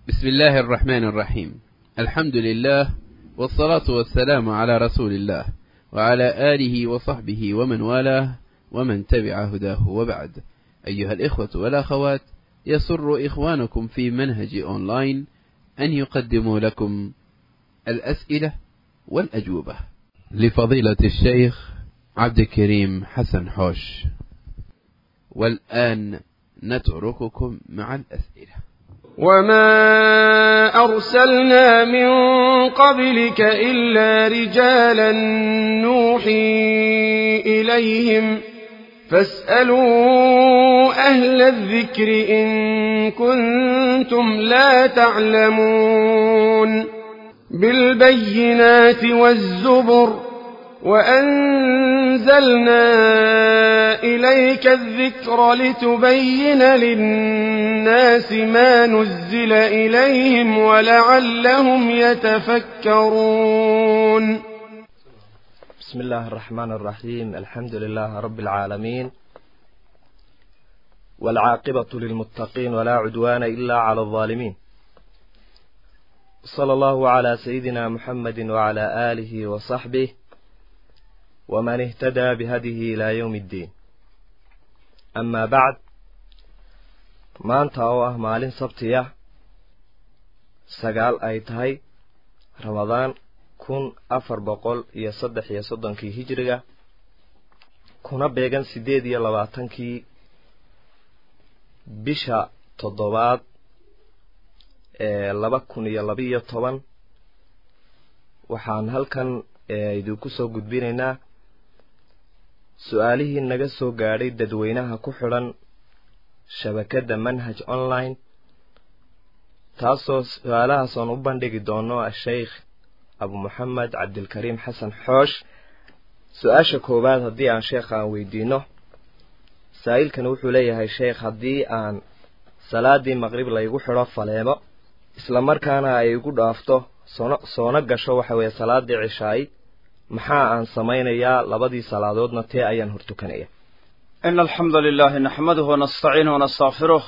بسم الله الرحمن الرحيم الحمد لله والصلاة والسلام على رسول الله وعلى آله وصحبه ومن والاه ومن تبع هداه وبعد أيها الإخوة والأخوات يسر إخوانكم في منهج أونلاين أن يقدموا لكم الأسئلة والأجوبة لفضيلة الشيخ عبد الكريم حسن حوش والآن نترككم مع الأسئلة وما أرسلنا من قبلك إلا رجالا نوحي إليهم فاسألوا أهل الذكر إن كنتم لا تعلمون بالبينات والزبر وأنزلنا إليك الذكر لتبين للناس ما نزل إليهم ولعلهم يتفكرون بسم الله الرحمن الرحيم الحمد لله رب العالمين والعاقبة للمتقين ولا عدوان إلا على الظالمين صلى الله على سيدنا محمد وعلى آله وصحبه ومن اهتدى بهديه إلى يوم الدين أما بعد maanta oo ah maalin sabtiya sagaal ay tahay ramadaan kun afar boqol iyo saddex iyo soddonkii hijiriga kuna beegan siddeed iyo labaatankii bisha toddobaad ee laba kun iyo labiiyo toban waxaan halkan idinku soo gudbinaynaa su-aalihii naga soo gaadhay dadweynaha ku xidhan shabakadda manhaj online taasoo su-aalahaasooan u bandhigi doono asheykh abu moxamed cabdilkariim xasan xoosh su-aasha koowaad haddii aan sheekha aan weydiino saa'ilkani wuxuu leeyahay sheekh haddii aan salaadii maqrib laygu xidho faleemo isla markaana ay igu dhaafto soona soona gasho waxa weeye salaadii cishaay maxaa aan samaynayaa labadii salaadoodna tee ayaan hortukanaya إن الحمد لله نحمده ونستعينه ونستغفره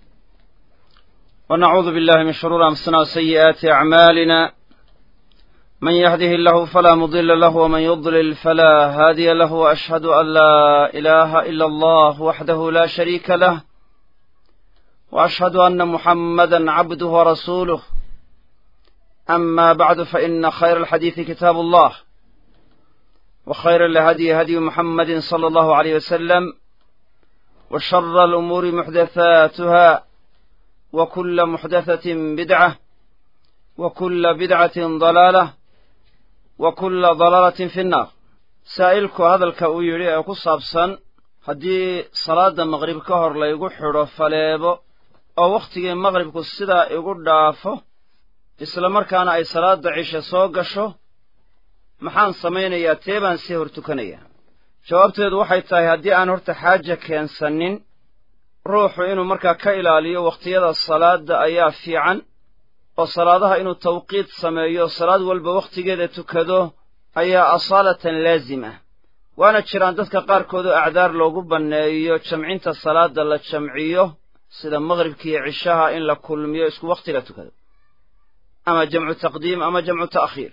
ونعوذ بالله من شرور أنفسنا وسيئات أعمالنا من يهده الله فلا مضل له ومن يضلل فلا هادي له وأشهد أن لا إله إلا الله وحده لا شريك له وأشهد أن محمدا عبده ورسوله أما بعد فإن خير الحديث كتاب الله وخير الهدي هدي محمد صلى الله عليه وسلم وشر الأمور محدثاتها وكل محدثة بدعة وكل بدعة ضلالة وكل ضلالة في النار سائلك هذا الكأويري أكو صابسا هدي صلاة مغرب كهر لا يقول حرو فليبو أو وقت مغرب كسيدا يقول دافو إسلام مركان أي صلاة عيشة سوقشو maxaan samaynayaa tee baan sii hor tukanayaa jawaabteedu waxay tahay haddii aan horta xaaja keensanin ruuxu inuu markaa ka ilaaliyo wakhtiyada salaadda ayaa fiican oo salaadaha inuu tawqiid sameeyo salaad walba wakhtigeeda tukado ayaa asaalatan laazim ah waana jiraan dadka qaarkood oo acdaar loogu banneeyo jamcinta salaadda la jamciyo sida maqhribka iyo cishaha in la kulmiyo isku wakhtiga tukado ama jamcu taqdiim ama jamcu ta'khiir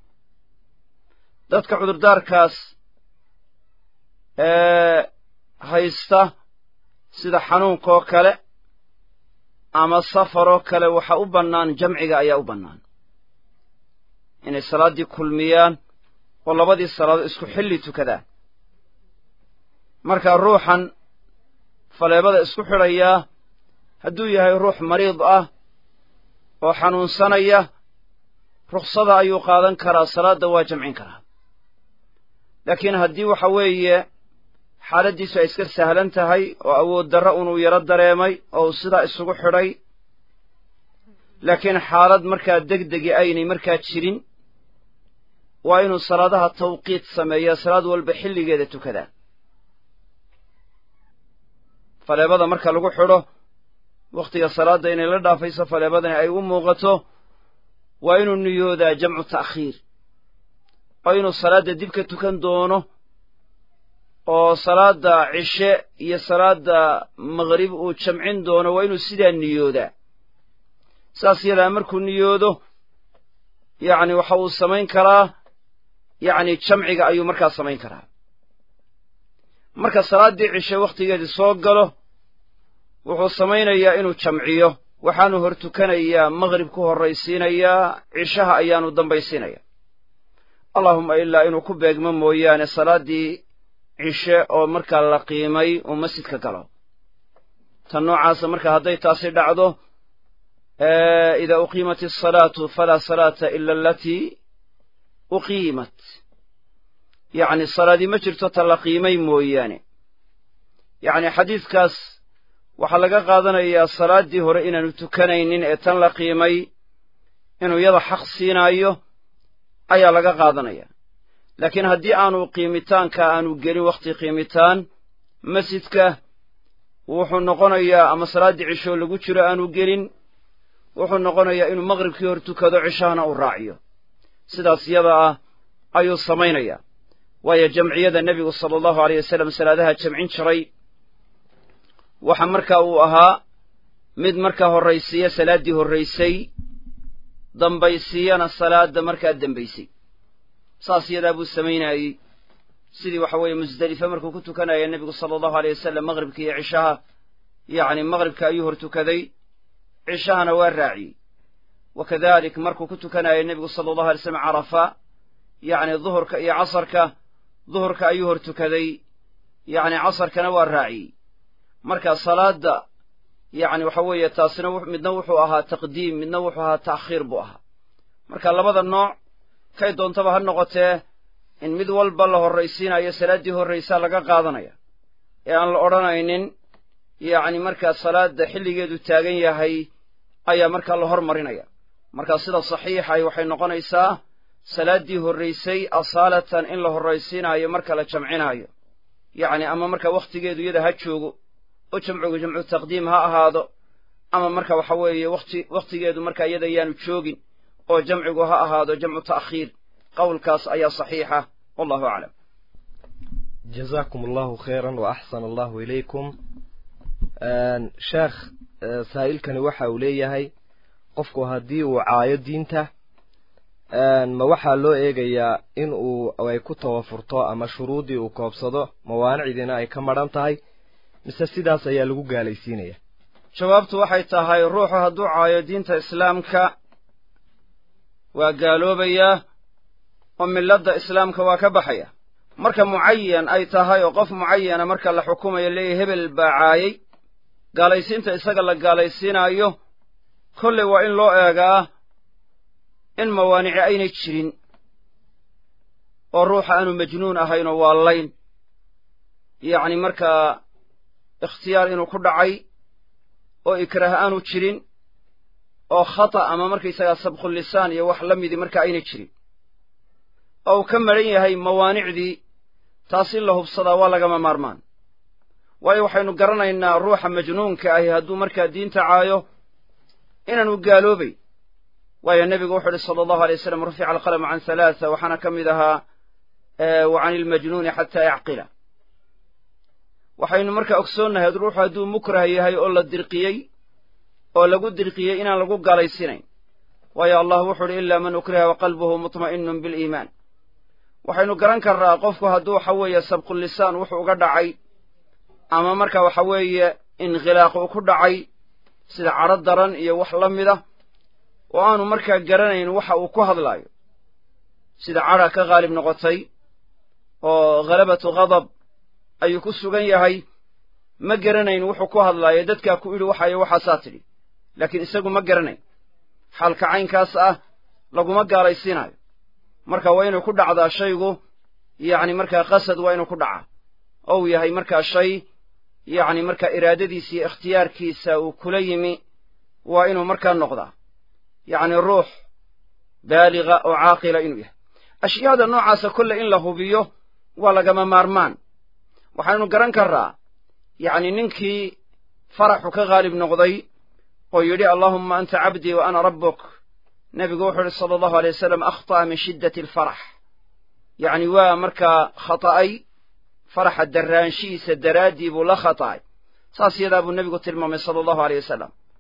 dadka cudurdaarkaas ee haysta sida xanuunkaoo kale ama safaroo kale waxa u bannaan jamciga ayaa u bannaan inay salaaddii kulmiyaan oo labadii salaadood isku xilli tukadaan markaa ruuxan faleebada isku xidhayaa hadduu yahay ruux mariid ah oo xanuunsanaya ruksada ayuu qaadan karaa salaadda waa jamcin karaa laakiin haddii waxa weeye xaaladdiisu ay iska sahlan tahay oo awood darro unuu yaro dareemay oo uu sidaa isugu xidhay laakiin xaalad markaa degdegi aynay markaa jirin waa inuu salaadaha tawqiid sameeyaa salaad walba xilligeeda tukadaa faleebada marka lagu xidho wakhtiga salaadda inay la dhaafayso faleebadani ay u muuqato waa inuu niyoodaa jamcu ta'khiir oo inuu salaadda dib ka tukan doono oo salaadda cishe iyo salaadda maqrib uu jamcin doono waa inuu sidaa niyoodaa saas yadaa markuu niyoodo yacni waxa uu samayn karaa yacni jamciga ayuu markaa samayn karaa marka salaaddii cishe wakhtigeedii soo galo wuxuu samaynayaa inuu jamciyo waxaanu hor tukanayaa maqhrib ku horraysiinayaa cishaha ayaanu dambaysiinaya allaahumma ilaa inuu ku beegmo mooyaane salaaddii cishe oo markaa la qiimay uu masjidka galo tan noocaasa marka hadday taasi dhacdo idaa uqiimat asalaatu falaa salaata ila alatii uqiimat yacni salaadii ma jirto ta la qiimay mooyaane yacni xadiidkaas waxaa laga qaadanayaa salaaddii hore inaanu tukanaynin ee tan la qiimay inuu yada xaq siinaayo ayaa laga qaadanaya laakiin haddii aanu qiimitaanka aanu gelin wakhti qiimitaan masjidka wuxuu noqonayaa ama salaaddii cishoo lagu jiro aanu gelin wuxuu noqonayaa inuu maqhribkii hor tukado cishahana uu raaciyo sidaas yada ah ayuu samaynayaa waayo jamciyada nebigu sala allahu aleyh wasalam salaadaha jamcin jiray waxa marka uu ahaa mid markaa horraysiiya salaaddii horraysay dambaysiiyana salaadda markaa dembaysay saas yadaa buu samaynayey sidii waxa weeye musdelife markuu ku tukanaya nebigu sala allahu aleyh wasalam maqhribka iyo cishaha yacni maqhribka ayuu hor tukaday cishahana waa raaciyey wa kadalik markuu ku tukanaya nebigu sala allahu alay slam carafa yacni duhurka iyo casarka duhurka ayuu hor tukaday yacni casarkana waa raaciyey marka salaadda yacni waxa weeye taasina midna wuxuu ahaa taqdiim midna wuxuu ahaa ta'khiir buu ahaa marka labada nooc kay doontaba ha noqotee in mid walba la horraysiinayo salaaddii horraysaa laga qaadanaya ee aan la odhanaynin yacni markaa salaadda xilligeedu taagan yahay ayaa markaa la hormarinaya marka sida saxiixahi waxay noqonaysaa salaaddii horraysay asaalatan in la horraysiinaayo marka la jamcinaayo yacni ama marka wakhtigeedu iyada ha joogo oo jamcigu jamcu taqdiim ha ahaado ama marka waxa weeye wati wakhtigeedu marka iyada yaanu joogin oo jamcigu ha ahaado jamcu ta'khiir qowlkaas ayaa saxiixa wallahu aclam jazaakum allahu khayran wa axsana allahu ilaykum sheekh saa'ilkani waxa uu leeyahay qofku haddii uu caayo diinta ma waxaa loo eegayaa in uu ay ku tawafurto ama shuruuddii uu koobsado mawaanicdiina ay ka madhan tahay mise sidaas ayaa lagu gaalaysiinaya jawaabtu waxay tahay ruuxu hadduu caayo diinta islaamka waa gaaloobayaa oo milladda islaamka waa ka baxaya marka mucayan ay tahay oo qof mucayana marka la xukumayo leeyahy hebel baa caayay gaalaysiinta isaga la gaalaysiinaayo kolley waa in loo eegaa in mawaanici aynay jirin oo ruuxa aanu majnuun ahayn oo waa layn yacni markaa ikhtiyaar inuu ku dhacay oo ikraah aanu jirin oo khata ama markaysagaa sabqulisaan iyo wax la midii marka aynay jirin oo uu ka madhan yahay mawaanicdii taas in la hubsadaa waa lagama maarmaan waayo waxaynu garanaynaa ruuxa majnuunka ahi hadduu markaa diinta caayo inaanu gaaloobay waayo nebigu wuxu uhi sala allahu alay waslam rufica alqalamu can halaatha waxaana ka mid ahaa wa can ilmajnuuni xataa yacqila waxaynu markaa ogsoonnahay ruuxu hadduu mukrah yahay oo la dirqiyey oo lagu dirqiyey inaan lagu gaalaysiinayn waayo allah wuxu uhi ilaa man ukriha wa qalbuhu mutma'inun biliimaan waxaynu garan karnaa qofku hadduu waxa weeye sabqulisaan wuxuu uga dhacay ama marka waxa weeye inkhilaaq uu ku dhacay sida cadro daran iyo wax la mida oo aanu markaa garanayn waxa uu ku hadlaayo sida cadha ka qaalib noqotay oo khalabatu ghadab ayuu ku sugan yahay ma garanayn wuxuu ku hadlaayo dadkaa ku idhi waxayo waxaasaa tidhi laakiin isagu ma garanayn xaalka caynkaas ah laguma gaalaysiinaayo marka waa inuu ku dhacdaa shaygu yacni markaa qasad waa inuu ku dhacaa ou yahay markaa shay yacni markaa iraadadiisa iyo ikhtiyaarkiisa uu kula yimi waa inuu markaa noqdaa yacni ruux baaliga oo caaqila inuu yahay ashyaada noocaasa kolle in la hubiyo waa lagama maarmaan waxaynu garan karraa yacni ninkii faraxu ka qaalib noqday oo yidhi allaahumma anta cabdii wa ana rabbuk nebigu wuxuu yidhi sala allahu alay wasalam akhta'a min shiddati alfarax yacni waa markaa khata'ay faraxa darraanshihiisa daraaddii buu la khata'ay saas yadaa buu nebigu tilmaamay sala allahu aleyh wasalam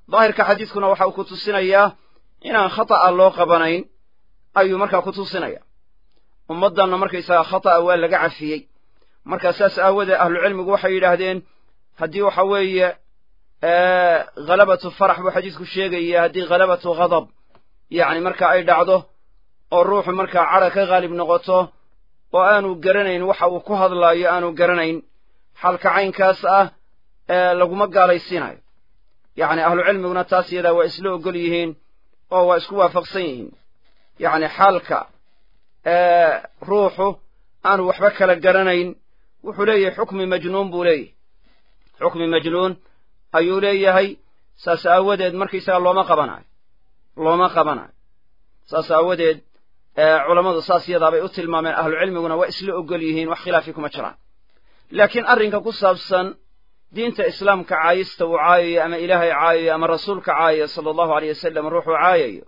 daahirka xadiidkuna waxa uu ku tusinayaa inaan khata'a loo qabanayn ayuu markaa ku tusinaya ummaddanna markaysagaa khata'a waa laga cafiyey markaa saas aawadeed ahlucilmigu waxay yidhaahdeen haddii waxa weeye khalabatu farax buu xadiidku sheegaya haddii khalabatu ghadab yacni marka ay dhacdo oo ruuxu markaa cadha ka haalib noqoto oo aanu garanayn waxa uu ku hadlaayo aanu garanayn xalka caynkaas ah ee laguma gaalaysiinayo yacni ahlucilmiguna taas iyadaa waa isla ogol yihiin oo waa isku waafaqsan yihiin yacni xaalka ruuxu aanu waxba kala garanayn wuxuu leeyahay xukmi majnuun buu leeyahay xukmi majnuun ayuu leeyahay saas aawadeed markaysaga looma qabanayo looma qabanayo saas aawadeed culammadu saas yadaabay u tilmaameen ahlucilmiguna waa isla ogol yihiin wax khilaafi kuma jiraan laakiin arrinka ku saabsan diinta islaamka caayista uu caayayo ama ilaahay caayayo ama rasuulka caayayo sala allahu aleyh wasalam ruuxuu caayayo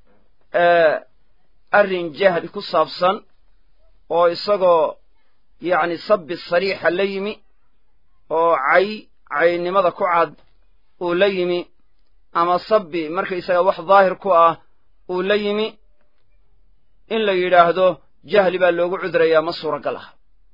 arrin jahli ku saabsan oo isagoo yacni sabbi sariixa la yimi oo cay caynimada ku cad uu la yimi ama sabbi markaysaga wax daahir ku ah uu la yimi in la yidhaahdo jahli baa loogu cudrayaa ma suuragal ah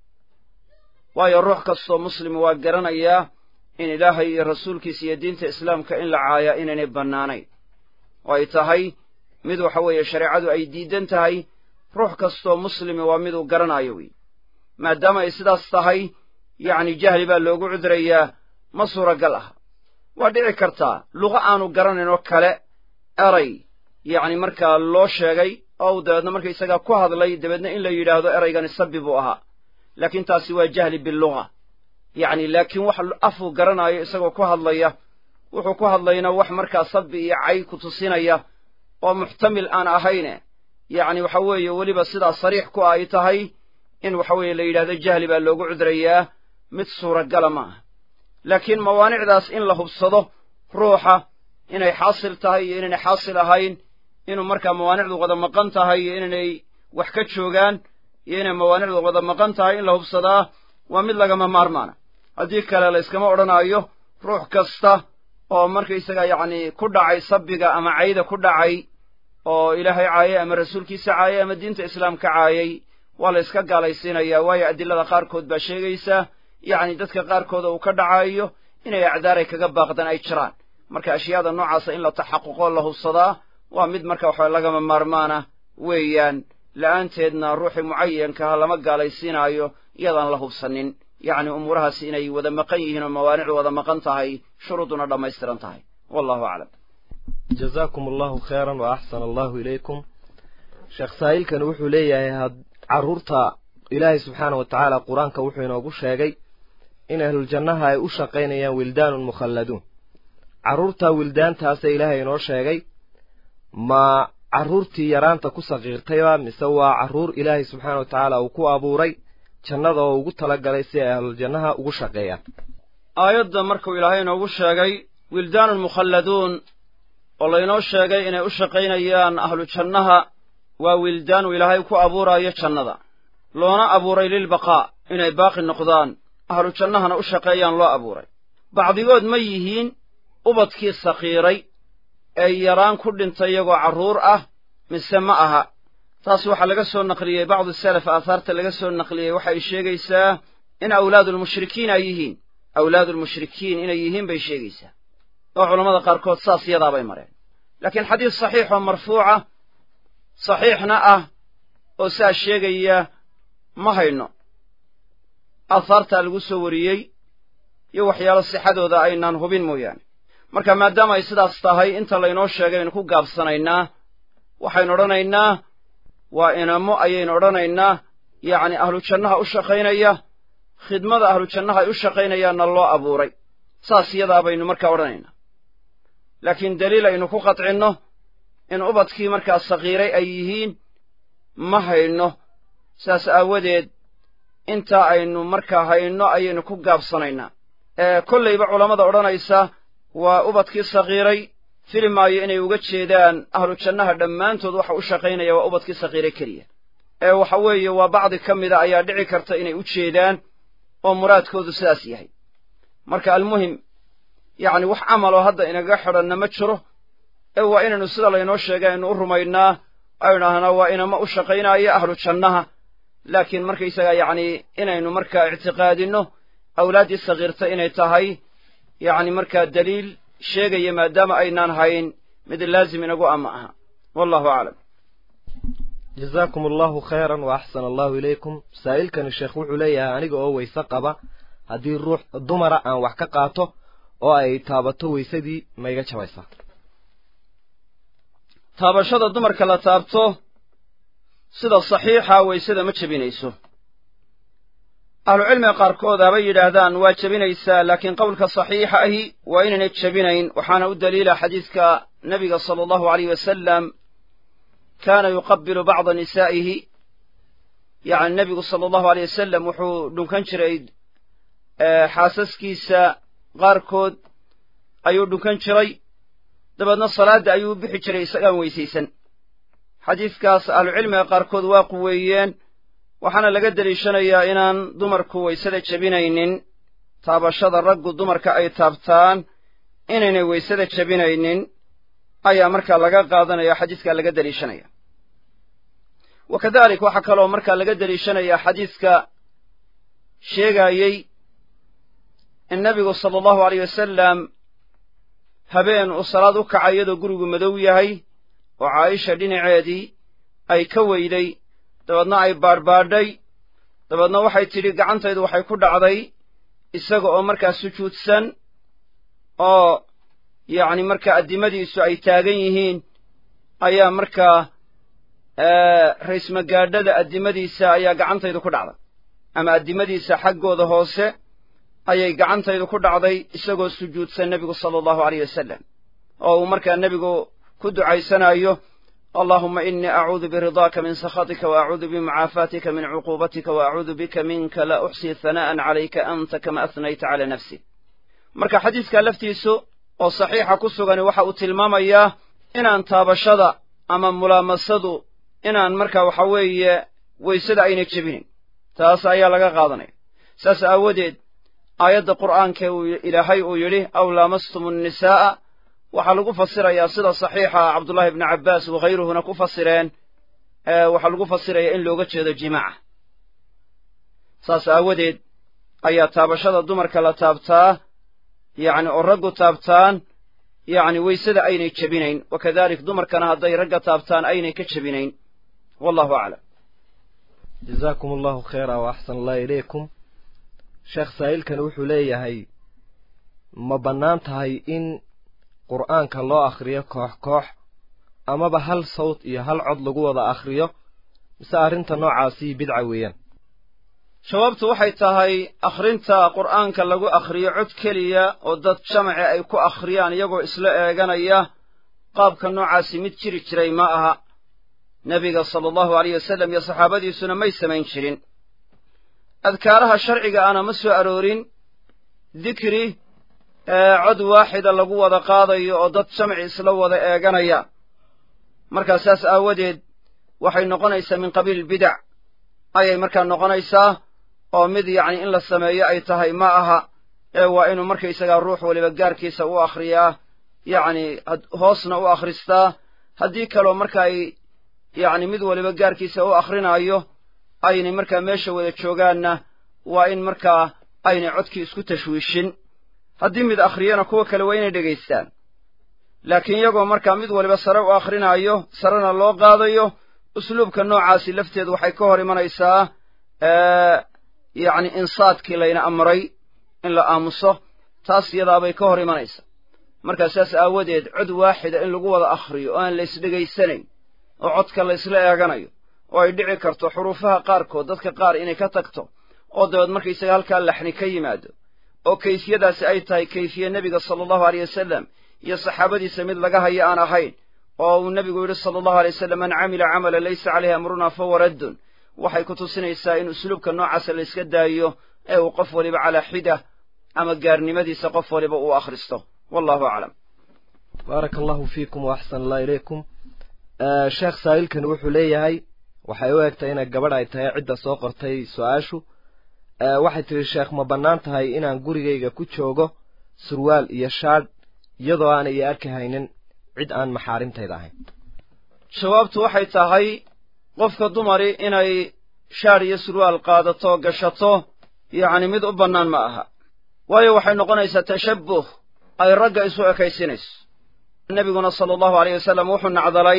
waayo ruux kastoo muslima waa garanayaa in ilaahay iyo rasuulkiisa iyo diinta islaamka in la caayaa inaynay bannaanayn oo ay tahay mid waxa weeye shareecadu ay diidan tahay ruux kastoo muslimi waa miduu garanayo wey maadaama ay sidaas tahay yacni jahli baa loogu cudrayaa ma suuragal ah waa dhici kartaa luqa aanu garanayn oo kale eray yacni markaa loo sheegay oo uu dabeedna markaysagaa ku hadlay dabeedna in la yidhaahdo eraygani sabbi buu ahaa laakiin taasi waa jahli biluga yacni laakiin wax afuu garanaayo isagoo ku hadlaya wuxuu ku hadlayna wax markaa sabbi iyo cay ku tusinaya oo muxtamil aan ahayne yacni waxa weeye weliba sidaa sariix ku ay tahay in waxa weeye la yidhahdo jahli baa loogu cudrayaa mid suuragala ma aha laakiin mawaanicdaas in la hubsado ruuxa inay xaasil tahay iyo inaynay xaasil ahayn inuu markaa mawaanicdu wada maqan tahay iyo inaynay wax ka joogaan iyo inay mawaanicdu wada maqan tahay in la hubsadaa waa mid lagama maarmaana haddii kale la yskama odhanaayo ruux kasta oo markaysaga yacni ku dhacay sabbiga ama cayda ku dhacay oo ilaahay caayay ama rasuulkiisa caayay ama diinta islaamka caayay waa la yska gaalaysiinayaa waayo adilada qaarkood baa sheegaysa yacni dadka qaarkooda uu ka dhacaayo inay acdaaray kaga baaqdaan ay jiraan marka ashyaada noocaasa in la taxaquqoo la hubsadaa waa mid marka waxa lagama maarmaana weeyaan la'aanteedna ruuxii mucayankaha lama gaalaysiinaayo iyadaan la hubsanin yacni umuurahaas inay wada maqan yihiin oo mawaanicdu wada maqan tahay shuruuduna dhammaystiran tahay wallahu aclam jazaakum allahu khayran wa axsana allahu ilaykum sheekh saa'ilkani wuxuu leeyahay had carruurta ilaahay subxaana wa tacaala qur-aanka wuxuu inoogu sheegay in ahluljannaha ay u shaqaynayaan wildaanun mukhalladuun carruurta wildaantaasa ilaahay inoo sheegay ma carruurtii yaraanta ku saqiirtayba mise waa carruur ilaahay subxaana wa tacaala uu ku abuuray jannada oo ugu talagalay si ay ahluljannaha ugu shaqeeyaan aayadda markuu ilaahay inoogu sheegay wildaanun mukhalladuun oo laynoo sheegay inay u shaqaynayaan ahlu jannaha waa wildaanu ilaahay ku abuuraayo jannada loona abuuray lilbaqaa inay baaqi noqdaan ahlu jannahana u shaqeeyaan loo abuuray bacdigood ma yihiin ubadkii sakiiray ee yaraan ku dhintay iyagoo carruur ah mise ma aha taas waxaa laga soo naqliyey bacdu salaf aahaarta laga soo naqliyey waxay sheegaysaa in awlaadulmushrikiin ay yihiin awlaadulmushrikiin inay yihiin bay sheegaysaa oo culammada qaarkood saas yadaabay mareen laakiin xadiis saxiix oo marfuuca saxiixna ah oo saa sheegaya ma hayno aahaartaa lagu soo wariyey iyo waxyaalo sixadooda aynaan hubin mooyaane marka maadaama ay sidaas tahay inta laynoo sheegay aynu ku gaabsanaynaa waxaynu odhanaynaa waa inamo ayaynu odhanaynaa yacni ahlu jannaha u shaqaynaya khidmada ahlu jannaha ay u shaqaynayaanna loo abuuray saas yadaa baynu markaa odhanaynaa laakiin daliil aynu ku qadcinno in ubadkii markaa sakiiray ay yihiin ma hayno saas aawadeed intaa aynu markaa hayno ayaynu ku gaabsanaynaa ee kollayba culammada odhanaysa waa ubadkii sakiiray fili maayo inay uga jeedaan ahlu jannaha dhammaantood waxa u shaqaynaya waa ubadkii sakiiray keliya ee waxa weeye waa bacdi ka mida ayaa dhici karta inay u jeedaan oo muraadkoodu sidaas yahay marka almuhim yacni wax camaloo hadda inaga xidhanna ma jiro ee waa inaynu sida laynoo sheegay aynu u rumaynaa aynu idhaahnaa waa inama u shaqaynaya ahlu jannaha laakiin markaysaga yacni inaynu markaa ictiqaadinno awlaaddii sakiirta inay tahay yacni markaa daliil sheegaya maadaama aynaan hayn mid laazim inagu ama aha wallahu aclam jazaakum allahu khayran wa axsana allahu ilaykum saa'ilkani sheekh wuxuu leeyahay aniga oo weyse qaba haddii ruux dumara aan wax ka qaato oo ay taabato weysadii ma iga jabaysaa taabashada dumarka la taabto sida saxiixa weysada ma jebinayso ahlucilmiga qaarkood habay yidhaahdaan waa jebinaysaa laakiin qowlka saxiixa ahi waa inaynay jebinayn waxaana u daliila xadiidka nebiga sala allahu aleyh wasalam kaana yuqabilu bacda nisaa'ihi yacni nebigu sala allahu aleyh wasalam wuxuu dhunkan jiray xaasaskiisa qaarkood ayuu dhunkan jiray dabeedna salaadda ayuu u bixi jiray isagaan weysaysan xadiidkaas ahlucilmiga qaarkood waa quweeyeen waxaana laga deliishanayaa inaan dumarku weysada jebinaynin taabashada raggu dumarka ay taabtaan inaynay weysada jebinaynin ayaa markaa laga qaadanaya xadiiskaa laga deliishanaya wa kadalik waxaa kaloo markaa laga deliishanayaa xadiiska sheegaayey in nebigu sala allahu aleyh wasalam habeen uu salaad u kacay iyadoo gurigu madow yahay oo caaisha dhinaceedii ay ka weyday dabeedna ay baadhbaadhay dabeedna waxay tidhi gacantaydu waxay ku dhacday isaga oo markaa sujuudsan oo yacni markaa addimadiisu ay taagan yihiin ayaa markaa raysmagaadhada addimadiisa ayaa gacantaydu ku dhacday ama addimadiisa xaggooda hoose ayay gacantaydu ku dhacday isagoo sujuudsan nebigu sala allahu aleyh wasalam oo uu markaa nebigu ku ducaysanayo allahuma inii acuudu biridaaka min sakhatika wa acuudu bimucaafaatika min cuquubatika wa acuudu bika minka laa uxsii hanaa'an calayka anta kama ahnayta calaa nafsi marka xadiiskaa laftiisu oo saxiixa ku sugani waxa uu tilmaamayaa inaan taabashada ama mulaamasadu inaan markaa waxa weeye weysada ayna jebinin taas ayaa laga qaadanaya saas aawadeed aayadda qur'aankae uu ilaahay uu yidhi aw laamastum annisaa'a waxaa lagu fasirayaa sida saxiixa cabdullahi ibnu cabbaas wakhayruhuna ku fasireen waxaa lagu fasirayaa in looga jeedo jimaaca saas aawadeed ayaa taabashada dumarka la taabtaa yacni oo raggu taabtaan yacni weysada aynay jebinayn wa kadalik dumarkana hadday ragga taabtaan aynay ka jebinayn wallahu aclam jazaakum allahu khayra wa axsan allah ilaykum sheekh saa'ilkan wuxuu leeyahay ma bannaan tahay in qur'aanka loo akhriyo koox koox amaba hal sawt iyo hal cod lagu wada akhriyo mise arrinta noocaasii bidca weeyaan jawaabtu waxay tahay akhrinta qur'aanka lagu akhriyo cod keliya oo dad jamaci ay ku akhriyaan iyagoo isla eeganaya qaabka noocaasi mid jiri jiray ma aha nebiga sala allahu aleyh wasalam iyo saxaabadiisuna may samayn jirin adkaaraha sharciga ana ma soo aroorin dikri cod waaxida lagu wada qaadayo oo dad jamci isla wada eeganaya markaa saas aawadeed waxay noqonaysaa min qabiil bidac ayay markaa noqonaysaa oo mid yacni in la sameeyo ay tahay ma aha ee waa inuu markaysagaa ruux waliba gaarkiisa u akhriyaa yacni hoosna u akhristaa haddii kaloo marka ay yacni mid waliba gaarkiisa u akhrinayo aynay markaa meesha wada joogaanna waa in markaa aynay codkii isku tashwiishin haddii mid akhriyana kuwa kale waa inay dhegaystaan laakiin iyagoo markaa mid waliba sare u akhrinayo sarena loo qaadayo usluubka noocaasi lafteedu waxay ka hor imanaysaa yacni insaadkii layna amray in la aamuso taas iyadaabay ka hor imanaysaa markaa saas aawadeed cod waaxida in lagu wada akhriyo oo aan la isdhegaysanayn oo codka la isla eeganayo oo ay dhici karto xuruufaha qaarkood dadka qaar inay ka tagto oo dabeed markaysaga halkaa laxni ka yimaado oo kayfiyadaasi ay tahay kayfiye nebiga sala allahu aleyh wasalam iyo saxaabadiisa mid laga hayo aan ahayn oo uu nebigu yidhi sala allahu alay wasalam man camila camala laysa caleyhi amruna fahuwa raddun waxay ku tusinaysaa in usluubka noocaasa la yska daayo ee uu qof waliba calaa xida ama gaarnimadiisa qof waliba uu akhristo wallahu aclam baaraka allahu fiikum wa axsan allah ilaykum sheekh saa'ilkani wuxuu leeyahay waxay u egtay inay gabadh ay tahay cidda soo qortay su-aashu waxay tidhi sheekh ma bannaan tahay inaan gurigayga ku joogo surwaal iyo shaadh iyadoo aanay i arki haynin cid aan maxaarimtayda ahayn jawaabtu waxay tahay qofka dumari inay shaadh iyo surwaal qaadato gashato yacni mid u bannaan ma aha waayo waxay noqonaysaa tashabbuh ay ragga isu ekaysinayso nebiguna sala allahu alayh wasallam wuxuu nacdalay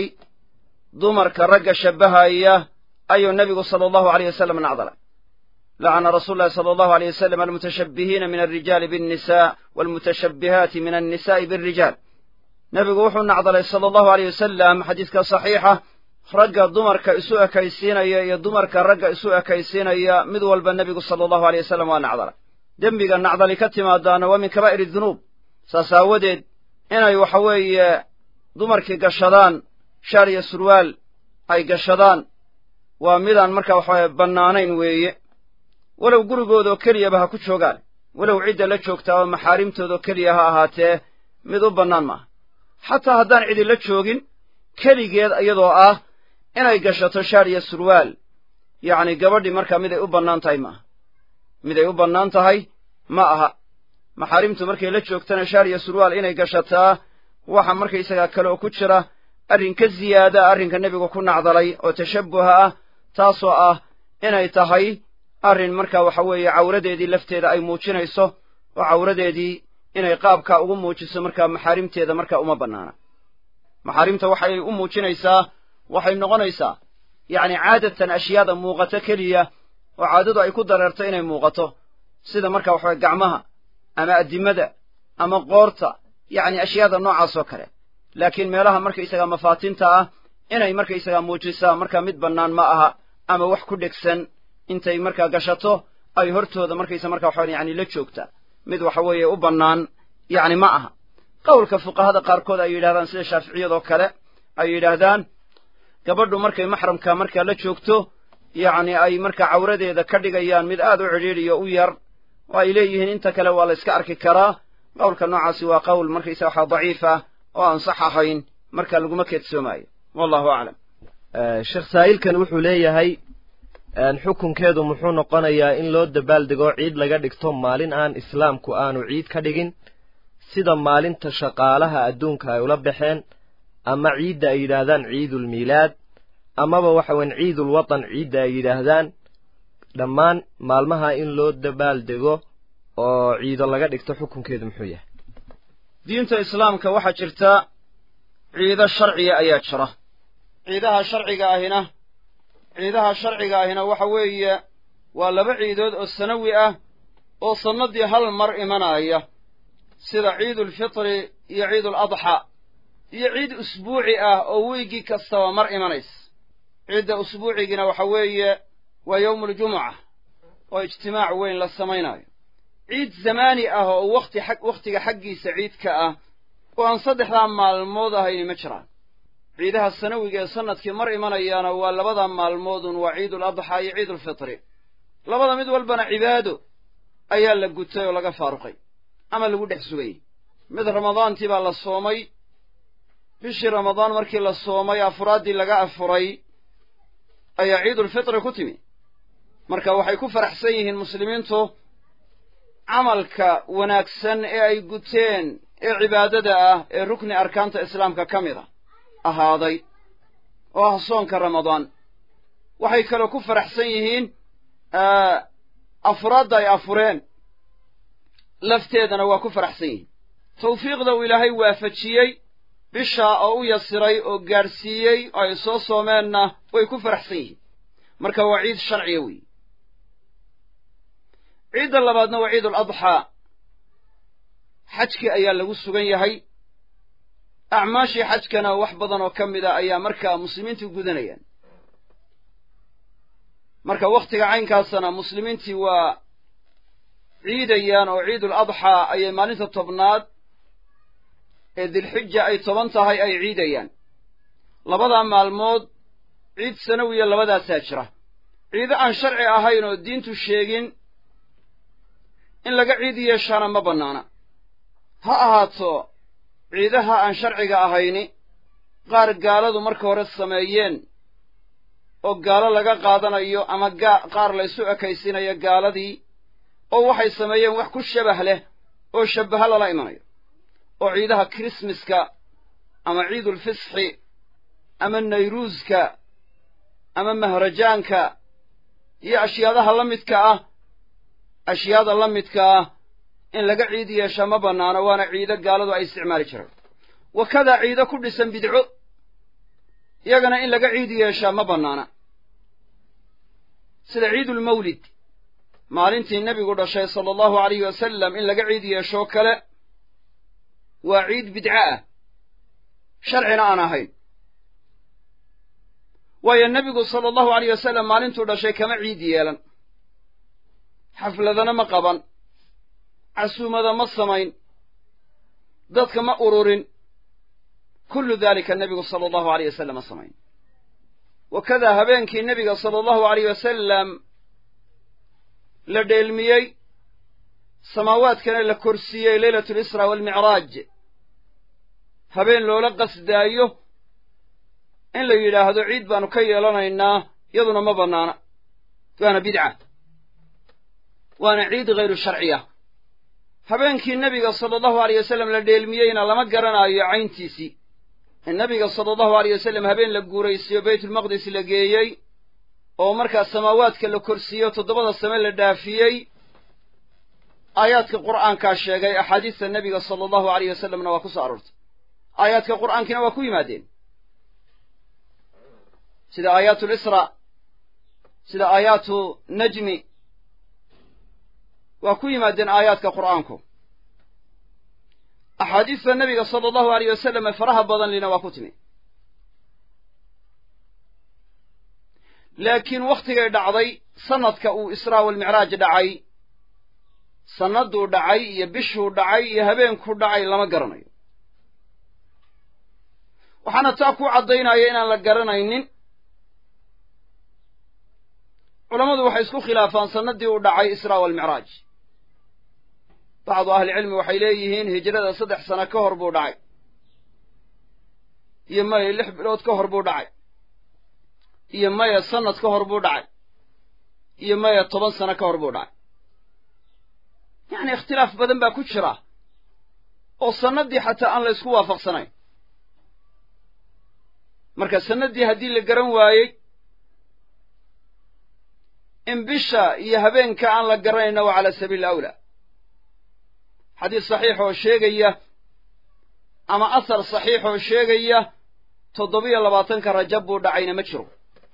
dumarka ragga shabbahaya ayuu nebigu sala allahu alayh wasallam nacdalay lacana rasuulu llahi sala allahu alayh wasalam almutashabbihiina min alrijaali biannisa waalmutashabbihaati min annisa'i bialrijaal nebigu wuxuu nacdalay sala allahu alayh wasalam xadiiska saxiixa ragga dumarka isu ekaysiinaya iyo dumarka ragga isu ekaysiinaya mid walba nebigu sala allahu aleyh wasalam waa nacdalay dembiga nacdali ka timaadaana waa min kabaa'ir dunuub saas aawadeed inay waxa weeye dumarkii gashadaan shaar iyo surwaal ay gashadaan waa midaan marka waxawaye bannaanayn weeye walow gurigoodoo keliyaba ha ku joogaan walow cidda la joogtaa oo maxaarimtoodoo keliya ha ahaatee mid u bannaan maaha xataa haddaan cidi la joogin keligeed iyadoo ah inay gashato shaar iyo surwaal yacni gabadhii markaa miday u bannaan tahay maaha miday u bannaan tahay ma aha maxaarimtu markay la joogtana shaar iyo surwaal inay gashataa waxa markaysagaa kale oo ku jira arrin ka ziyaada arrinka nebigu ku nacdalay oo tashabbuha ah taasoo ah inay tahay arrin marka waxa weeye cawradeedii lafteeda ay muujinayso oo cawradeedii inay qaabkaa ugu muujiso markaa maxaarimteeda markaa uma bannaana maxaarimta waxay u muujinaysaa waxay noqonaysaa yacni caadatan ashyaada muuqato keliya oo caadadu ay ku dareerto inay muuqato sida marka waxaweye gacmaha ama addimada ama qoorta yacni ashyaada noocaas oo kale laakiin meelaha markaysagaa mafaatinta ah inay markaysagaa muujisaa markaa mid bannaan ma aha ama wax ku dhegsan intay markaa gashato ay hortooda markaysa marka waxawan yani la joogta mid waxa weeye u bannaan yacni ma aha qowlka fuqahada qaarkood ay yidhahdaan sida shaaficiyadoo kale ay yidhaahdaan gabadhu markay maxramka markaa la joogto yacni ay markaa cawradeeda ka dhigayaan mid aad u cidhiidhiyo u yar oo ay leeyihiin inta kale waa la yska arki karaa qowlka noocaasi waa qowl markaysa waxaa daciif ah oo aan sax ahayn marka laguma keedsoomaayo wallahu aclam sheekh saa'ilkan wuxuu leeyahay xukunkeedu muxuu noqonayaa in loo dabaaldego ciid laga dhigto maalin aan islaamku aanu ciid ka dhigin sida maalinta shaqaalaha adduunka ay ula baxeen ama ciidda ay yidhaahdaan ciidulmiilaad amaba waxa weyn ciidulwatan ciidda ay yidhaahdaan dhammaan maalmaha in loo dabaaldego oo ciido laga dhigto xukunkeedu muxuu yahay diinta islaamka waxaa jirta ciido sharciya ayaa jira ciidaha sharciga ahina ciidaha sharciga ahina waxa weeye waa laba ciidood oo sanawi ah oo sannaddii hal mar imanaya sida ciidulfitri iyo ciiduladxaa iyo ciid usbuuci ah oo weygii kastaba mar imanaysa ciidda usbuucigiina waxa weeye waa yowmuuljumuca oo ijtimaac weyn la samaynaayo ciid zamaani ah oo wakhti xag wakhtiga xaggiisa ciidka ah oo aan saddexdaa maalmood ahayni ma jiraan ciidaha sanawiga ee sannadkii mar imanayaana waa labada maalmoodun waa ciidul adxaa iyo ciidulfitri labada mid walbana cibaado ayaa la gutay oo laga faaruqay ama lagu dhex sugayey mid ramadaantii baa la soomay bishii ramadaan markii la soomay afuraaddii laga afuray ayaa ciidulfitri ku timi marka waxay ku faraxsan yihiin muslimiintu camalka wanaagsan ee ay guteen ee cibaadada ah ee rukni arkaanta islaamka ka mid a ahaaday oo ah soonka ramadaan waxay kaloo ku faraxsan yihiin afuraadda ay afureen lafteedana waa ku faraxsan yihiin tawfiiqda uu ilaahay waafajiyey bishaa oo u yasiray oo gaadhsiiyey oo ay soo soomeenna way ku faraxsan yihiin marka waa ciid sharciya weeye ciidda labaadna waa ciidul adxaa xajkii ayaa lagu sugan yahay acmaashii xajkana wax badan oo ka mid a ayaa markaa muslimiintu gudanayaan marka wakhtiga caynkaasana muslimiintii waa ciidayaan oo ciidul adxaa ayay maalinta tobnaad ee dilxija ay toban tahay ay ciidayaan labadaa maalmood ciid sanawiya labadaasaa jira ciido aan sharci ahayn oo diintu sheegin in laga ciid yeeshaana ma bannaana ha ahaato ciidaha aan sharciga ahayni qaar gaaladu marka hore sameeyeen oo gaalo laga qaadanayo ama qaar laysu ekaysinayo gaaladii oo waxay sameeyeen wax ku shabah leh oo shabbaha lala imanayo oo ciidaha krismaska ama ciidulfisxi ama nayruuska ama mahrajaanka iyo ashyaadaha la midka ah ashyaada la midka ah in laga ciid yeeshaa ma bannaano waana ciido gaaladu ay isticmaali jireen wakadaa ciido ku dhisan bidco iyagana in laga ciid yeeshaa ma bannaana sida ciidulmawlid maalintii nebigu dhashay sala allahu alayhi wasalam in laga ciid yeeshoo kale waa ciid bidco ah sharcina aan ahayn waayo nebigu sala allahu alayh wasalam maalintuu dhashay kama ciid yeelan xafladana ma qaban casuumada ma samayn dadka ma ururin kullu daalika nebigu sala allahu alayh wasalam ma samayn wakadaa habeenkii nebiga sala allahu alayh wasalam la dheelmiyey samaawaadkana la korsiiyey leylatu lisra waalmicraaj habeen loola qasdaayo in la yidhaahdo ciid baanu ka yeelanaynaa yaduna ma bannaana waana bidca waana ciid hayru sharciya habeenkii nebiga sala allahu alayh wasalam la dheelmiyeyna lama garanaayo cayntiisii in nebiga sala allahu alayh wasalam habeen la guuraysiyo baytulmaqdis la geeyey oo markaa samaawaadka la korsiiyo toddobada same la dhaafiyey aayaadka qur'aankaa sheegay axaadiista nebiga sala allahu alayh wasalamna waa ku soo aroortay aayaadka qur'aankiina waa ku yimaadeen sida aayaatu lisra sida aayaatu najmi waa ku yimaadeen aayaadka qur'aanku axaadiista nebiga sala allahu alayh wasalam ee faraha badan lina waa ku timi laakiin wakhtigay dhacday sanadka uu israa walmicraaj dhacay sannadduu dhacay iyo bishuu dhacay iyo habeenkuu dhacay lama garanayo waxaana taa ku caddaynaya inaan la garanaynin culammadu waxay isku khilaafaan sannaddii uu dhacay israa walmicraaj bacdu ahlicilmi waxay leeyihiin hijrada saddex sano ka hor buu dhacay iyo maya lix bilood ka hor buu dhacay iyo maya sannad ka hor buu dhacay iyo maya toban sano ka hor buu dhacay yacni ikhtilaaf badan baa ku jira oo sannaddii xataa aan la ysku waafaqsanayn marka sannaddii haddii la garan waayey in bisha iyo habeenka aan la garanayna waa cala sabiili awlaa xadiis saxiix oo sheegaya ama asar saxiix oo sheegaya toddobiyo labaatanka rajab buu dhacayna ma jiro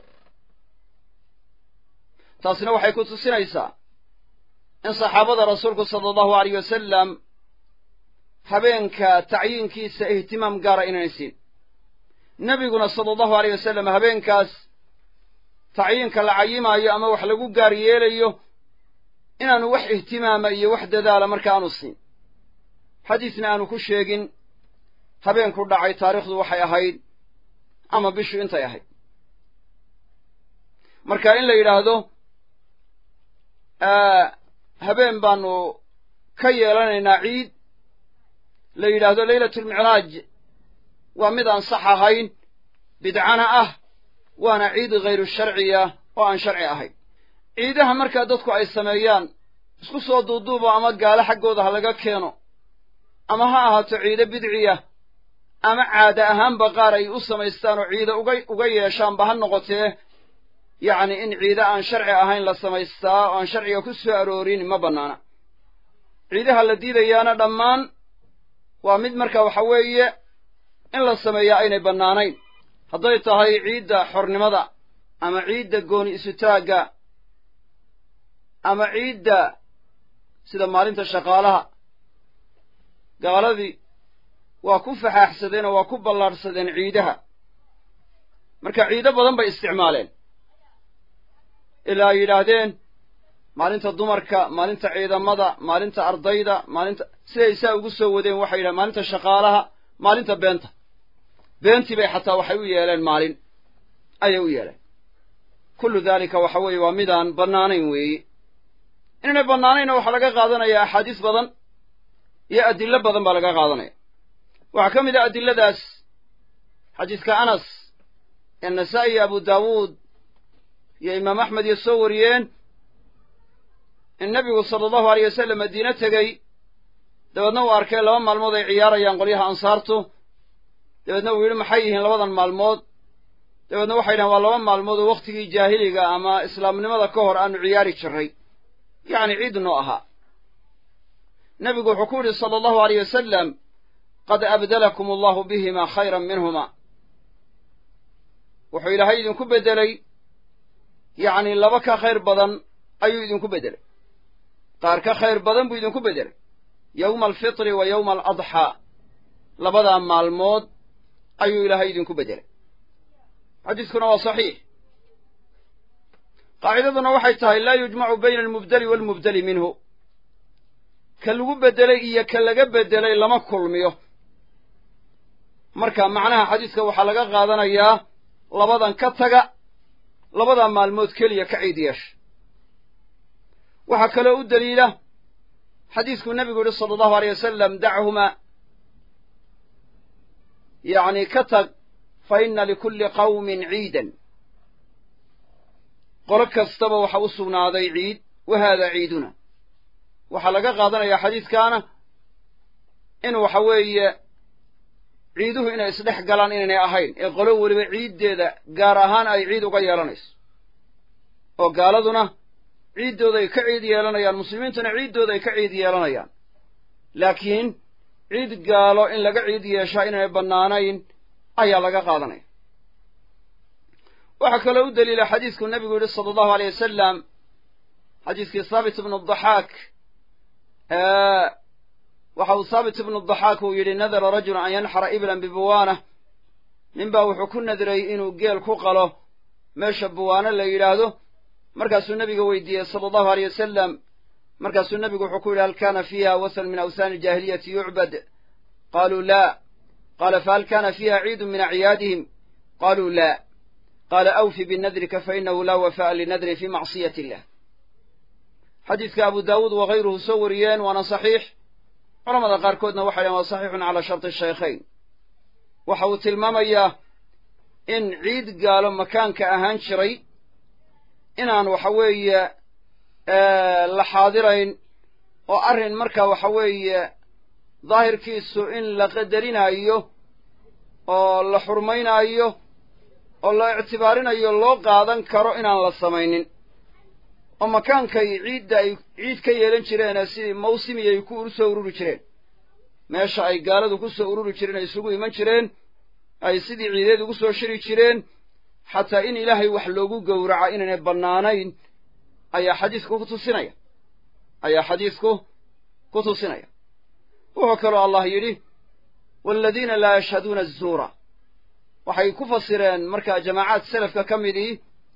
taasina waxay ku tusinaysaa in saxaabada rasuulku sala allahu alayh wasalam habeenka tacyiinkiisa ihtimaam gaara inaanay siin nebiguna sala allahu alayh wasalam habeenkaas tacyiinka la cayimaayo ama wax lagu gaar yeelayo inaanu wax ihtimaama iyo wax dadaala marka aanu siin xadiisna aanu ku sheegin habeenku dhacay taariikhdu waxay ahayd ama bishu intay ahayd marka in la yidhaahdo habeen baanu ka yeelanaynaa ciid la yidhaahdo leylatulmicraaj waa mid aan sax ahayn bidcana ah waana ciid hayru sharciya oo aan sharci ahayn ciidaha markaa dadku ay sameeyaan isku soo duuduubo ama gaalo xaggooda ha laga keeno ama ha ahaato ciido bidciya ama caada ahaanba qaar ay u samaystaan oo ciido uga uga yeeshaanba ha noqotee yacni in ciide aan sharci ahayn la samaystaa oo aan sharciga ku soo aroorin ma bannaana ciidaha la diidayaana dhammaan waa mid marka waxa weeye in la sameeyaa aynay bannaanayn hadday tahay ciidda xornimada ama ciidda gooni isutaagga ama ciidda sida maalinta shaqaalaha gaaladii waa ku faxaaxsadeen oo waa ku ballaadhsadeen ciidaha marka ciido badan bay isticmaaleen ilaa ay yidhaahdeen maalinta dumarka maalinta ciidamada maalinta ardayda maalinta siday saa ugu soo wadeen waxay yidhahen maalinta shaqaalaha maalinta beenta beentii bay xataa waxay u yeeleen maalin ayay u yeeleen kullu daalika waxa weeye waa midaan bannaanayn weeye inaynay bannaanaynna waxaa laga qaadanaya axaadiis badan iyo adillo badan baa laga qaadanaya waxaa ka mid ah adilladaas xadiiska anas ee nasaa'i iyo abu daawuud iyo imaam axmed iyo soo wariyeen in nebigu sala allahu aleyh wasalam madiine tegey dabeedna uu arkay laba maalmood ay ciyaarayaan qolyaha ansaartu dabeedna uu yidhi maxay yihiin labadan maalmood dabeedna waxay dhahen waa laba maalmood oo wakhtigii jaahiliga ama islaamnimada ka hor aanu ciyaari jirray yacni ciid noo ahaa nebigu wuxuu ku yidhi sala allahu aleyh wasalam qad abdalakum allahu bihima khayran minhuma wuxuu ilaahay idinku beddelay yacni laba ka khayr badan ayuu idinku beddelay qaar ka khayr badan buu idinku beddelay yowma alfitri wa yowma aladxaa labadaa maalmood ayuu ilaahay idinku beddelay xadiiskuna waa saxiix qaacidaduna waxay tahay laa yujmacu bayna almubdeli waalmubdeli minhu ka lagu beddelay iyo ka laga beddelay lama kulmiyo marka macnaha xadiiska waxaa laga qaadanayaa labadan ka taga labadaa maalmood keliya ka ciid yeesha waxaa kaloo u deliila xadiiskuu nebigu yidhi sala allahu aleyh wasalam dachumaa yacni ka tag fa inna likulli qawmin ciidan qolo kastaba waxa u sugnaaday ciid wa haada ciiduna waxaa laga qaadanayaa xadiiskaana in waxa weeye ciiduhu inay isdhex galaan inaynay ahayn ee qolo weliba ciiddeeda gaar ahaan ay ciid uga yeelanayso oo gaaladuna ciiddooda ay ka ciid yeelanayaan muslimiintuna ciiddooda ay ka ciid yeelanayaan laakiin ciid gaalo in laga ciid yeeshaa inaynay bannaanayn ayaa laga qaadanaya waxaa kaloo u daliila xadiiskuu nebigu yidhi sala allahu aleyh wasalam xadiiskii thaabit ibnu daxaak waxa uu thaabit ibnu daxaak uu yidhi nadara rajulu an yanxara iblan bibuwaana ninbaa wuxuu ku nadray inuu geel ku qalo meesha buwaano la yidhaahdo markaasuu nebiga weydiiyey sala allahu aleyh wasalam markaasuu nebigu wuxuu ku yidhi hal kana fiiha wasan min awsaani aljaahiliyati yucbad qaluu laa qaala fahal kana fiiha ciidun min acyaadihim qaluu laa qaala awfi binadrika fainahu laa wafa'a linadrin fi macsiyati illah xadiiska abu daawuud wakayruhu soo wariyeen waana saxiix culamada qaarkoodna waxay dhaheen waa saxiixun calaa sharti shaykhayn waxa uu tilmaamayaa in ciid gaalo makaanka ahaan jiray inaan waxa weeye la xaadirayn oo arrin marka waxa weeye daahirkiisu in la qadarinayo oo la xurmaynaayo oo la ictibaarinayo loo qaadan karo inaan la samaynin oo makaankay ciidda ay ciid ka yeelan jireenee sidii mawsimi ay ku soo ururi jireen meesha ay gaaladu ku soo ururi jireen ay isugu iman jireen ay sidii ciideed ugu soo shiri jireen xataa in ilaahay wax loogu gowraca inaynay bannaanayn ayaa xadiisku ku tusinaya ayaa xadiisku ku tusinaya wuxuu kaloo allah yidhi waaladiina laa yashhaduuna azuura waxay ku fasireen markaa jamaacaad selafka ka midii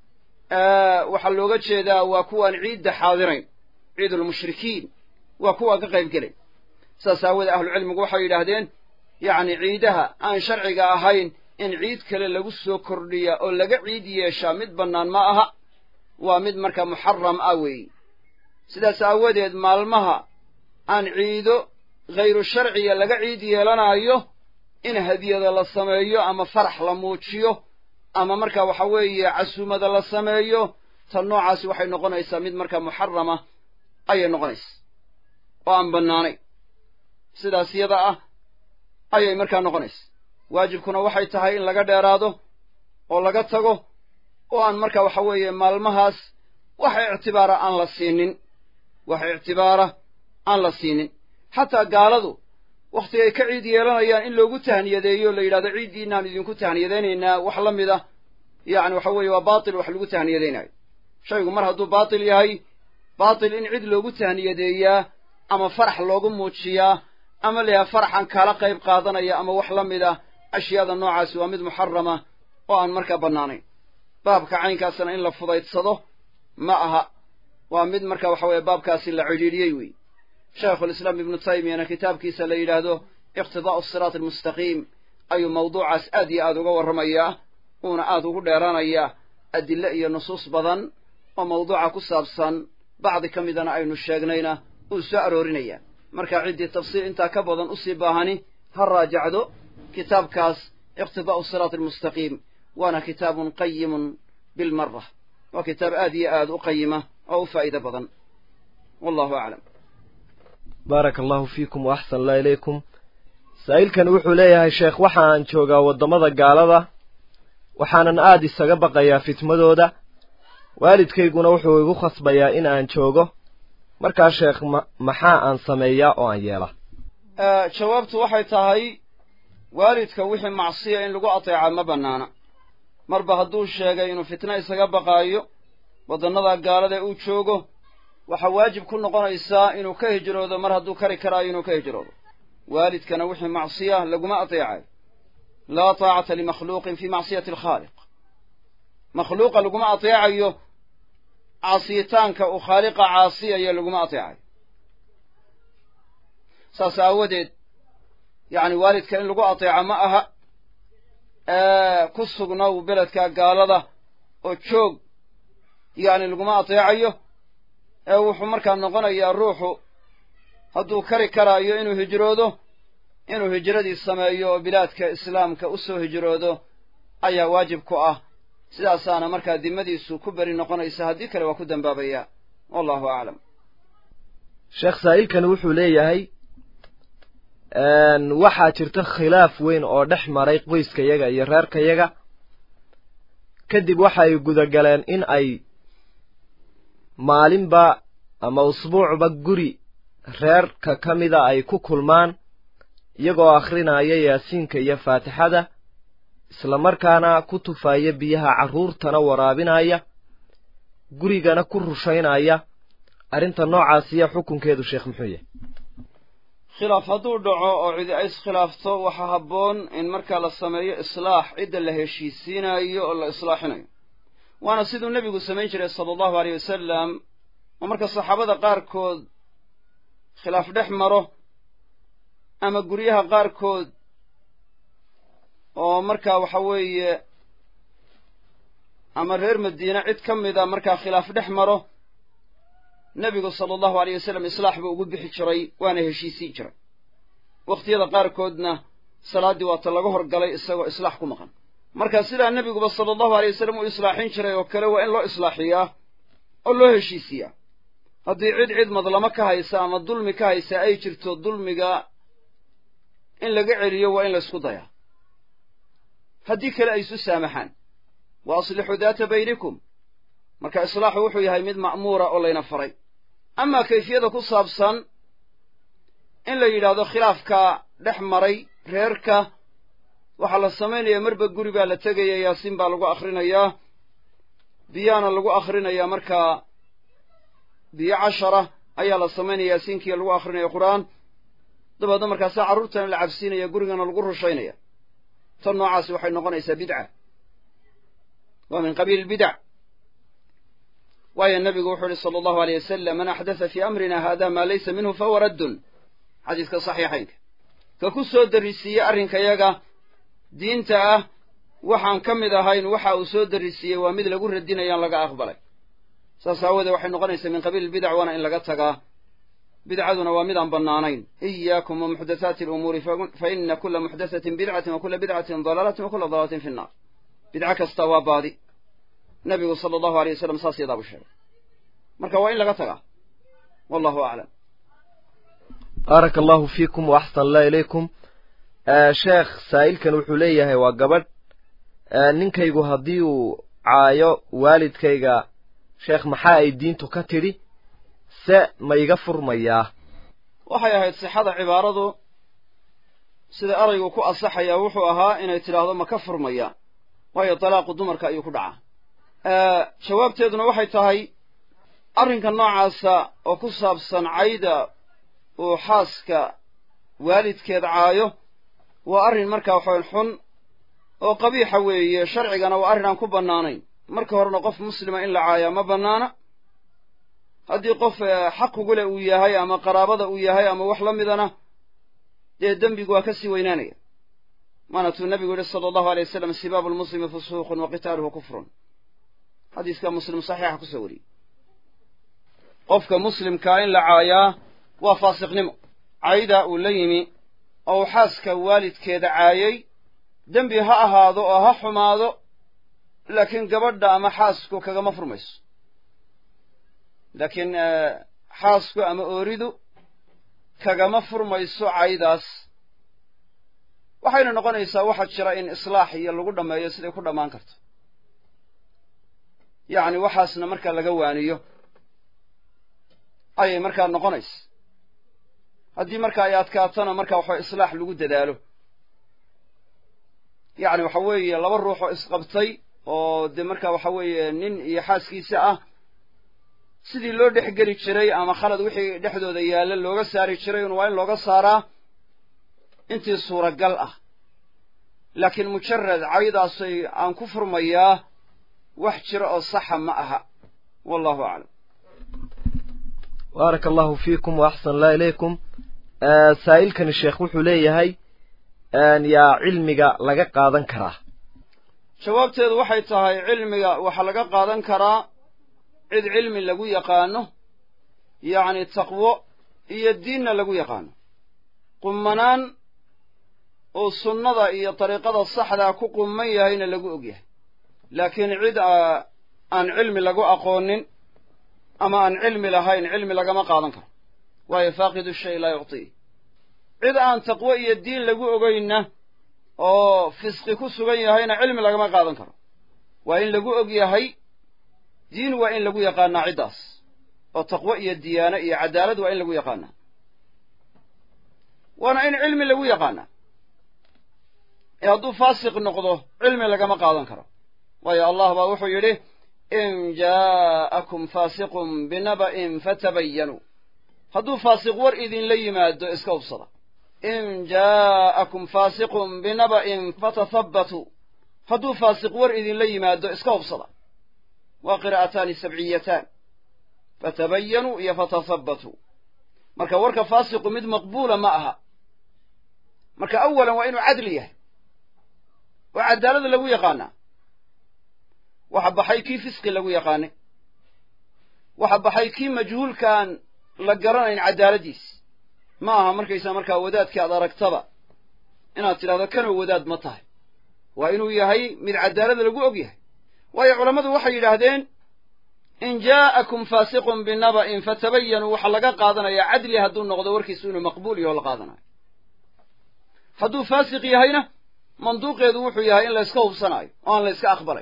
waxaa looga jeedaa waa kuwaan ciidda xaadirayn ciidulmushrikiin waa kuwaan ka qayb gelay saas aawoodee ahlucilmigu waxay yidhaahdeen yacni ciidaha aan sharciga ahayn in ciid kale lagu soo kordhiya oo laga ciid yeeshaa mid bannaan ma aha waa mid markaa muxaram ah weeye sidaas aawadeed maalmaha aan ciido khayru sharciga laga ciid yeelanaayo in hadiyada la sameeyo ama farax la muujiyo ama marka waxa weeye casuumada la sameeyo tan noocaasi waxay noqonaysaa mid markaa muxarama ayay noqonaysaa oo aan bannaanay sidaas yada ah ayay markaa noqonaysaa waajibkuna waxay tahay in laga dheeraado oo laga tago oo aan marka waxa weeye maalmahaas wax ictibaara aan la siinin wax ictibaara aan la siinin xataa gaaladu wakhtigay ka ciid yeelanayaan in loogu tahniyadeeyo la yidhahdo ciiddiinaan idinku tahniyadaynaynaa wax la mid a yacni waxa weeye waa baatil wax lagu tahniyadaynayo shaygu mar hadduu baatil yahay baatil in cid loogu tahniyadeeyaa ama farax loogu muujiyaa ama la yahay faraxan kaala qayb qaadanaya ama wax la mid ah ashyaada noocaasi waa mid muxarama oo aan markaa bannaanayn baabka caynkaasna in la fudaydsado ma aha waa mid marka waxa weeye baabkaasi la cidhiidhiyey wey shaykhulislaam ibnu taymiyana kitaabkiisa la yidhaahdo iqtidaa'u asiraat almustaqiim ayuu mawduucaas aad iyo aad uga warramayaa uuna aad ugu dheeraanayaa adille iyo nusuus badan oo mawduuca ku saabsan bacdi ka midana aynu sheegnayna uu soo aroorinaya marka ciddii tafsiir intaa ka badan usii baahani ha raajacdo kitaabkaas iqtidaa'u asiraat almustaqiim waana kitaabun qayimun bilmara waa kitaab aad iyo aad u qayima oo u faa'iido badan wallahu aclam baaraka allahu fiikum wa axsan allah ilaykum saa'ilkan wuxuu leeyahay sheekh waxaan joogaa waddamada gaalada waxaanan aada isaga baqayaa fitmadooda waalidkayguna wuxuu igu khasbayaa in aan joogo markaa sheekh ma maxaa aan sameeyaa oo aan yeela jawaabtu waxay tahay waalidka wixii macsiya in lagu ateeca ma bannaana marba hadduu sheegay inuu fitno isaga baqaayo waddannada gaalada uu joogo waxaa waajib ku noqonaysaa inuu ka hijroodo mar hadduu kari karaayo inuu ka hijroodo waalidkana wixii macsiya laguma ateecayo laa taacata limakhluuqin fii macsiyati alkhaaliq makhluuqa laguma ateecayo caasiyitaanka uu khaaliqa caasiyayo laguma ateecayo saas aawadeed yacni waalidka in lagu ateeco ma aha ku sugnow beledka gaalada oo joog yacni laguma ateecayo ee wuxuu markaa noqonayaa ruuxu hadduu kari karaayo inuu hijroodo inuu hijradii sameeyo oo bilaadka islaamka u soo hijroodo ayaa waajib ku ah sidaasaana markaa dimadiisu ku beri noqonaysa haddii kale waa ku dambaabayaa wallahu aclam sheekh saa'ilkan wuxuu leeyahay waxaa jirta khilaaf weyn oo dhex maray qoyskayaga iyo reerkayaga kadib waxay gudagaleen in ay maalinba ama usbuucba guri reerka ka mida ay ku kulmaan iyagoo akhrinaya yaasiinka iyo faatixada isla markaana ku tufaaya biyaha carruurtana waraabinaya gurigana ku rushaynaya arrinta noocaasiya xukunkeedu sheekh muxuu yahay khilaaf hadduu dhaco oo cidi ay iskhilaafto waxaa habboon in markaa la sameeyo islaax cidda la heshiisiinayo oo la islaaxinayo waana siduu nebigu samayn jiray sala allahu aleyh wasalam oo marka saxaabada qaarkood khilaaf dhex maro ama guryaha qaarkood oo markaa waxa weeye ama reer madiine cid ka mida markaa khilaaf dhex maro nebigu sala allahu aleyh wasalam islaax buu ugu bixi jiray waana heshiisiin jiray wakhtiyada qaarkoodna salaaddii waata laga horgalay isagoo islaax ku maqan marka sidaa nebiguba sala allahu aleyh wasalam uu islaaxin jiray oo kale waa in loo islaaxiyaa oo loo heshiisiyaa haddii cid cid madlamo ka haysa ama dulmi ka haysa ay jirto dulmiga in laga celiyo waa in la ysku dayaa haddii kale ay isu saamaxaan wa aslixuu daata baynikum marka islaaxu wuxuu yahay mid ma'muura oo layna faray amaa kayfiyada ku saabsan in la yidhaahdo khilaafka dhex maray reerka waxaa la samaynayaa marba guri baa la tegaya yaasiin baa lagu akhrinayaa biyaana lagu akhrinayaa markaa biyo cashara ayaa la samaynaya yaasiinkiiya lagu akrinaya qur'aan dabeedna markaasaa carruurtana la cabsiinaya gurigana lagu rushaynaya tan noocaasi waxay noqonaysaa bidca waa min qabiili lbidac waayo nebigu wuxuu ihi sala allahu aleyh wasalam man axdatha fii amrina hada maa laysa minhu fahuwa raddun xadiiska saxiixaynka ka ku soo darrisiiyey arrinkayaga diinta ah waxaan ka mid ahayn waxa uu soo darrisiiyey waa mid lagu radinayaan laga aqbalay saas aawoodee waxay noqonaysaa min qabiili lbidac waana in laga tagaa bidcaduna waa mid aan bannaanayn iyaakum wa muxdathaati alumuuri fa ina kula muxdathatin bidcatin wa kula bidcatin dalaalatin wa kula dalaalatin fi nnaar bidco kasta waa baadi nebigu sala allahu aleyh wasalam saas yadaa buu sheegay marka waa in laga tagaa wallahu aclam baaraka allahu fiikum wa axsan allah ilaykum sheekh saa'ilkan wuxuu leeyahay waa gabadh ninkaygu haddii uu caayo waalidkayga sheekh maxaa ay diintu ka tidhi se ma iga furmayaa waxay ahayd sixada cibaaradu sida eraygu ku asaxayaa wuxuu ahaa inay tidhaahdo ma ka furmaya waayo dalaaqu dumarka ayuu ku dhacaa jawaabteeduna waxay tahay arrinka noocaasa oo ku saabsan cayda uu xaaska waalidkeed caayo waa arrin markaa waxawan xun oo qabiixa weeye sharcigana waa arrin aan ku bannaanayn marka horena qof muslima in la caayaa ma bannaana haddii qof xaq ugule uu yahay ama qaraabada uu yahay ama wax la midana dee dembigu waa ka sii weynaanaya maana tuu nebigu yihi sala allahu alay wasalam sibaabu lmuslimi fusuuqun wa qitaaluhu kufrun xadiiska muslim saxiixa kusoo wariyey qofka muslimkaa in la caayaa waa faasiqnimo caydaa uu la yimi oo uu xaaska waalidkeeda caayay dembi ha ahaado oo ha xumaado laakiin gabadha ama xaasku kagama furmayso laakiin xaasku ama ooridu kagama furmayso caydaas waxayna noqonaysaa waxaa jira in islaax iyo lagu dhammeeyo siday ku dhammaan karto yacni waxaasna markaa laga waaniyo ayay markaa noqonaysa haddii marka ay adkaatona marka waxa islaax lagu dadaalo yacni waxa weeye laba ruux oo isqabtay oo dee marka waxa weeye nin iyo xaaskiisa ah sidii loo dhex geli jiray ama khalad wixii dhexdooda yaalla looga saari jiray un waa in looga saaraa intii suuragal ah laakiin mujarad caydaasay aan ku furmayaa wax jira oo saxa ma aha wallahu aclam baaraka allahu fiikum wa axsan allah ilaykum saa'ilkani sheekh wuxuu leeyahay yaa cilmiga laga qaadan karaa jawaabteedu waxay tahay cilmiga waxaa laga qaadan karaa cid cilmi lagu yaqaano yacni taqwo iyo diinna lagu yaqaano qummanaan oo sunnada iyo dariiqada saxdaa ku qumman yahayna lagu og yahay laakiin cid aan cilmi lagu aqoonin ama aan cilmi lahayn cilmi lagama qaadan karo waayo faaqidu shay laa yuctii cid aan taqwo iyo diin lagu ogeynna oo fisqi ku sugan yahayna cilmi lagama qaadan karo waa in lagu og yahay diin waa in lagu yaqaanaa ciddaas oo taqwo iyo diyaano iyo cadaalad waa in lagu yaqaanaa waana in cilmi lagu yaqaanaa ee hadduu faasiq noqdo cilmi lagama qaadan karo waayo allah baa wuxuu yidhi in jaa'akum faasiqun binaba'in fatabayanuu hadduu faasiq war idinla yimaado iska hubsada in jaa'akum faasiqun binaba'in fatathabbatuu hadduu faasiq war idinla yimaado iska hubsada waa qiraa'ataani sabciyataan fatabayanuu iyo fatathabbatuu marka warka faasiqu mid maqbuula ma aha marka awalan waa inuu cadli yahay oo cadaalada lagu yaqaanaa waxa baxay kii fisqi lagu yaqaanay waxa baxay kii majhuulkaan la garanayn cadaaladiis ma aha markaysaa markaa wadaadkii aad aragtaba inaad tidhahdo kanoo wadaad ma tahay waa inuu yahay mid cadaalada lagu og yahay waayo culammadu waxay yidhaahdeen in jaa'akum faasiqun binaba'in fatabayanuu waxaa laga qaadanayaa cadli hadduu noqdo warkiisu inuu maqbuul yaho la qaadanayo hadduu faasiq yahayna manduuqeedu wuxuu yahay in la yska hubsanaayo oo aan la yska aqbalay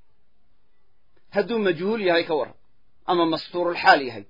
hadduu majhuul yahay ka warran ama mastuurulxaal yahay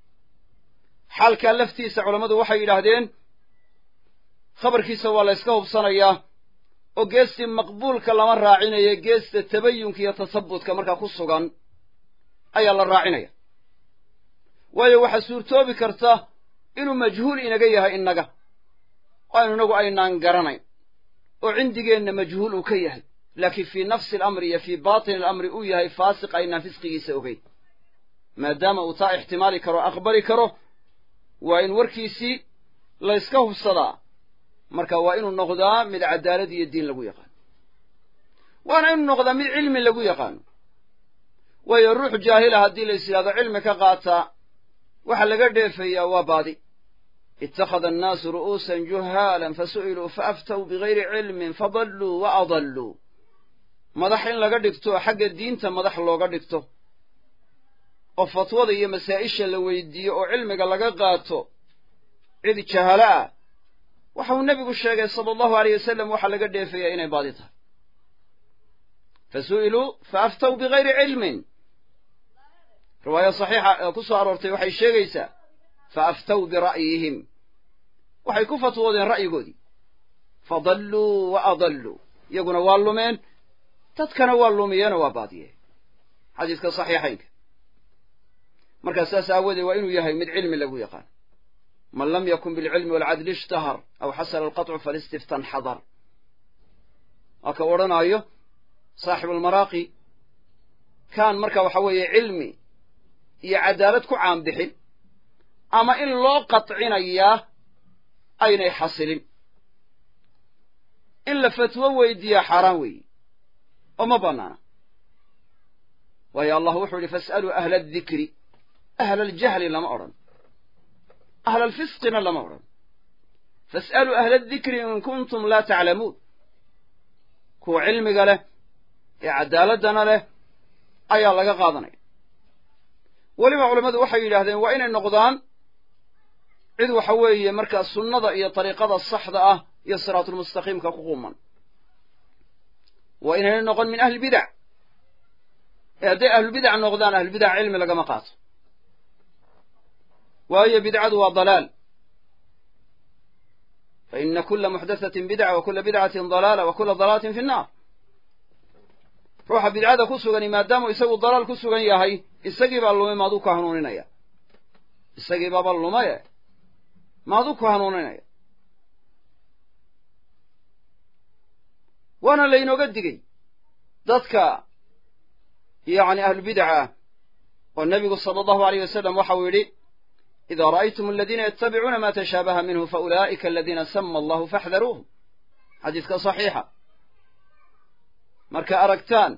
xaalkaa laftiisa culammadu waxay yidhaahdeen khabarkiisa waa la yska hubsanayaa oo geestii maqbuulka lama raacinayo geesta tabayunka iyo tasabbutka markaa ku sugan ayaa la raacinaya waayo waxaa suurtoobi karta inuu majhuul inaga yahay innaga oo aynu inagu aynaan garanayn oo cindigeenna majhuul uu ka yahay laakiin fii nafsi alamri iyo fii baatini alamri uu yahay faasiq aynaan fisqigiisa ogeyn maadaama uu taa ixtimaali karo aqbali karo waa in warkiisii la yska hubsadaa marka waa inuu noqdaa mid cadaalad iyo diin lagu yaqaano waana inuu noqdaa mid cilmi lagu yaqaano waayo ruux jaahila haddii la is yidhahdo cilmi ka qaataa waxa laga dheefayaa waa baadi ittakhada annaasu ru'uusan juhaalan fasu'iluu faaftaw bigayri cilmin fadalluu wa adalluu madax in laga dhigto xagga diinta madax looga dhigto oo fatwada iyo masaa'isha la weydiiyo oo cilmiga laga qaato cid jahalo ah waxa uu nebigu sheegay sala allahu aleyh wasalam waxaa laga dheefayaa inay baadi tahay fa su'iluu fa aftaw bigayri cilmin riwaayo saxiixa ee ku soo aroortay waxay sheegaysaa fa aftaw bira'yihim waxay ku fatwoodeen ra'yigoodii fadalluu wa adalluu iyaguna waa lumeen dadkana waa lumiyeenoo waa baadiyeen xadiiska saxiixaynka markaa saas aawoodee waa inuu yahay mid cilmi lagu yaqaan man lam yakun bilcilmi waalcadli ishtahar aw xasala alqaطcu falistiftan xadar waa ka odhanaayo saaxibuulmaraaqi kaan marka waxa weeye cilmi iyo cadaalad ku caanbixin ama in loo qatcinayaa aynay xasilin in la fatwo weydiiyaa xaaraan weeye oo ma bannaana waayo allah wuxuu yihi fas'aluu ahla adikri ahla aljahli lama odhan ahla alfisqina lama odhan fas'aluu ahla adikri in kuntum laa taclamuun kuwa cilmiga leh ee cadaaladana leh ayaa laga qaadanaya weliba culammadu waxay yidhaahdeen waa inay noqdaan cid waxa weeye markaa sunnada iyo dariiqada saxda ah iyo siraatulmustaqiimka ku quman waa inayna noqon min ahlibidac ee hadday ahlubidac noqdaan ahlubidac cilmi lagama qaato waayo bidcadu waa dalaal fa ina kula muxdathatin bidca wa kula bidcatin dalaala wa kula dalaalatin fi nnaar ruuxa bidcada ku sugani maadaamuu isagu dalaal ku sugan yahay isagii baa lumay maaduu ku hanuuninaya isagii baaba lumaye maaduu ku hanuuninaya waana laynooga digey dadka yacni ahlubidaca ah oo nebigu sala allahu aleyh wasalam waxau yidhi idaa ra'aytum aladiina yattabicuuna ma tashaabaha minhu faulaa'ika aladiina sama allahu faxdaruuhum xadiiska saxiixa marka aragtaan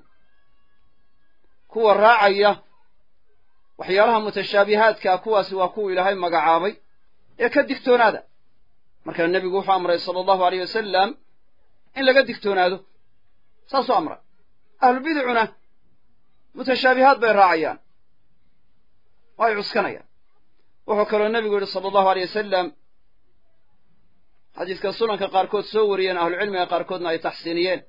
kuwa raacaya waxyaalaha mutashaabihaadkaa kuwaasi waa kuwa ilaahay magacaabay ee ka digtoonaada markaa nebigu wuxuu amray sala allahu aleyh wasalam in laga digtoonaado saasuu amray ahlubidicuna mutashaabihaad bay raacayaan oo ay cuskanayaan wuxuu kaloo nebigu yidhi sala allahu aleyh wasalam xadiiska sunanka qaarkood soo wariyeen ahlucilmiga qaarkoodna ay taxsiiniyeen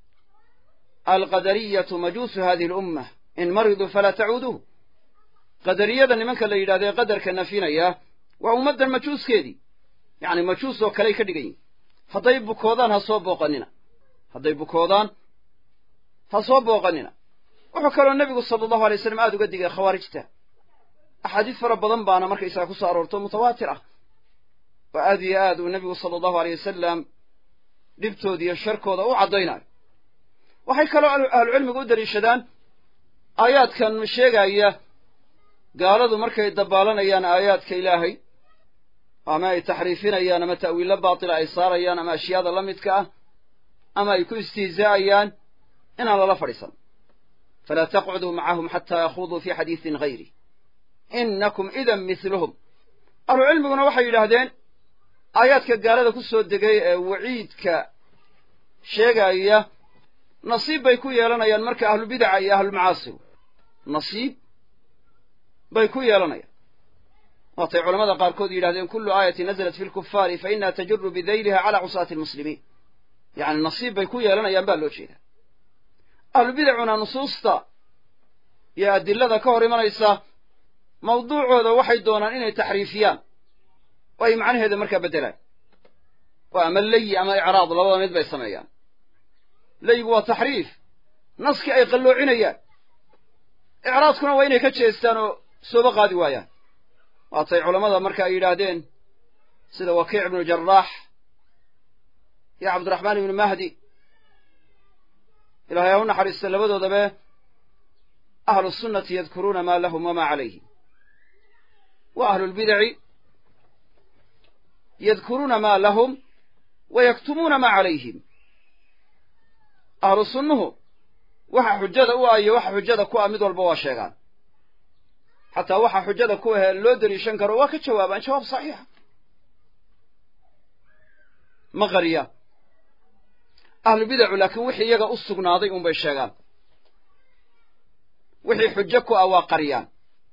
alqadariyatu majuusu hadihi alummah in mariduu falaa tacuuduuh qadariyada nimanka la yidhahdo ee qadarka nafinaya waa ummaddan majuuskeedii yacni majuus oo kaley ka dhigan yihin hadday bukoodaan ha soo booqanina hadday bukoodaan ha soo booqanina wuxuu kaloo nebigu sala allahu alay slam aada uga digay khawaarijta axaadiis fara badan baana markaysaga ku soo aroorto mutawaatir ah oo aad iyo aad uu nebigu sala allahu aleyh wasalam dhibtooda iyo sharkooda u caddaynayo waxay kaloo ahlucilmigu u daliishadaan aayaadkan sheegaya gaaladu markay dabaalanayaan aayaadka ilaahay ama ay taxriifinayaan ama ta'wiillo baatila ay saarayaan ama ashyaada la midka ah ama ay ku istihzaa'ayaan inaan lala fadhiisan falaa taqcuduu macahum xataa yakhuduu fii xadiisin hayri innakum idan mithluhum ahlucilmiguna waxay yidhaahdeen aayaadka gaalada ku soo degay ee waciidka sheegaya nasiib bay ku yeelanayaan marka ahlubidaca iyo ahlulmacaasigu nasiib bay ku yeelanayaan waatay culamada qaarkood yidhahdeen kullu aayatin nazalat fi lkufaari fa inaha tajuru bidayliha calaa cusaati almuslimiin yacni nasiib bay ku yeelanayaan baa loo jeedaa ahlubidacuna nusuusta iyo adilada ka hor imanaysa mawduucooda waxay doonaan inay taxriifiyaan oo ay macnaheeda markaa beddelaan oo ama leyi ama icraad labada mid bay sameeyaan leyigu waa taxriif naskii ay qalloocinayaan icraadkuna waa inay ka jeestaan oo sooba qaadi waayaan waatay culammada marka ay yidhaahdeen sida wakiic ibnu jaraax iyo cabdiraxmaan ibnu mahdi ilahay ha u naxariista labadoodabe ahlu sunnati yadkuruuna maa lahum wamaa calayhim wa ahlulbidaci yadkuruuna maa lahum wa yaktumuuna maa calayhim ahlu sunnuhu waxa xujada u ah iyo waxa xujada ku ah mid walba waa sheegaan xataa waxa xujada ku ahee loo deliishan karo waa ka jawaabaan jawaab saxiixa ma qariyaan ahlubidacu laakiin wixii iyaga u sugnaaday unbay sheegaan wixii xujo ku ah waa qariyaan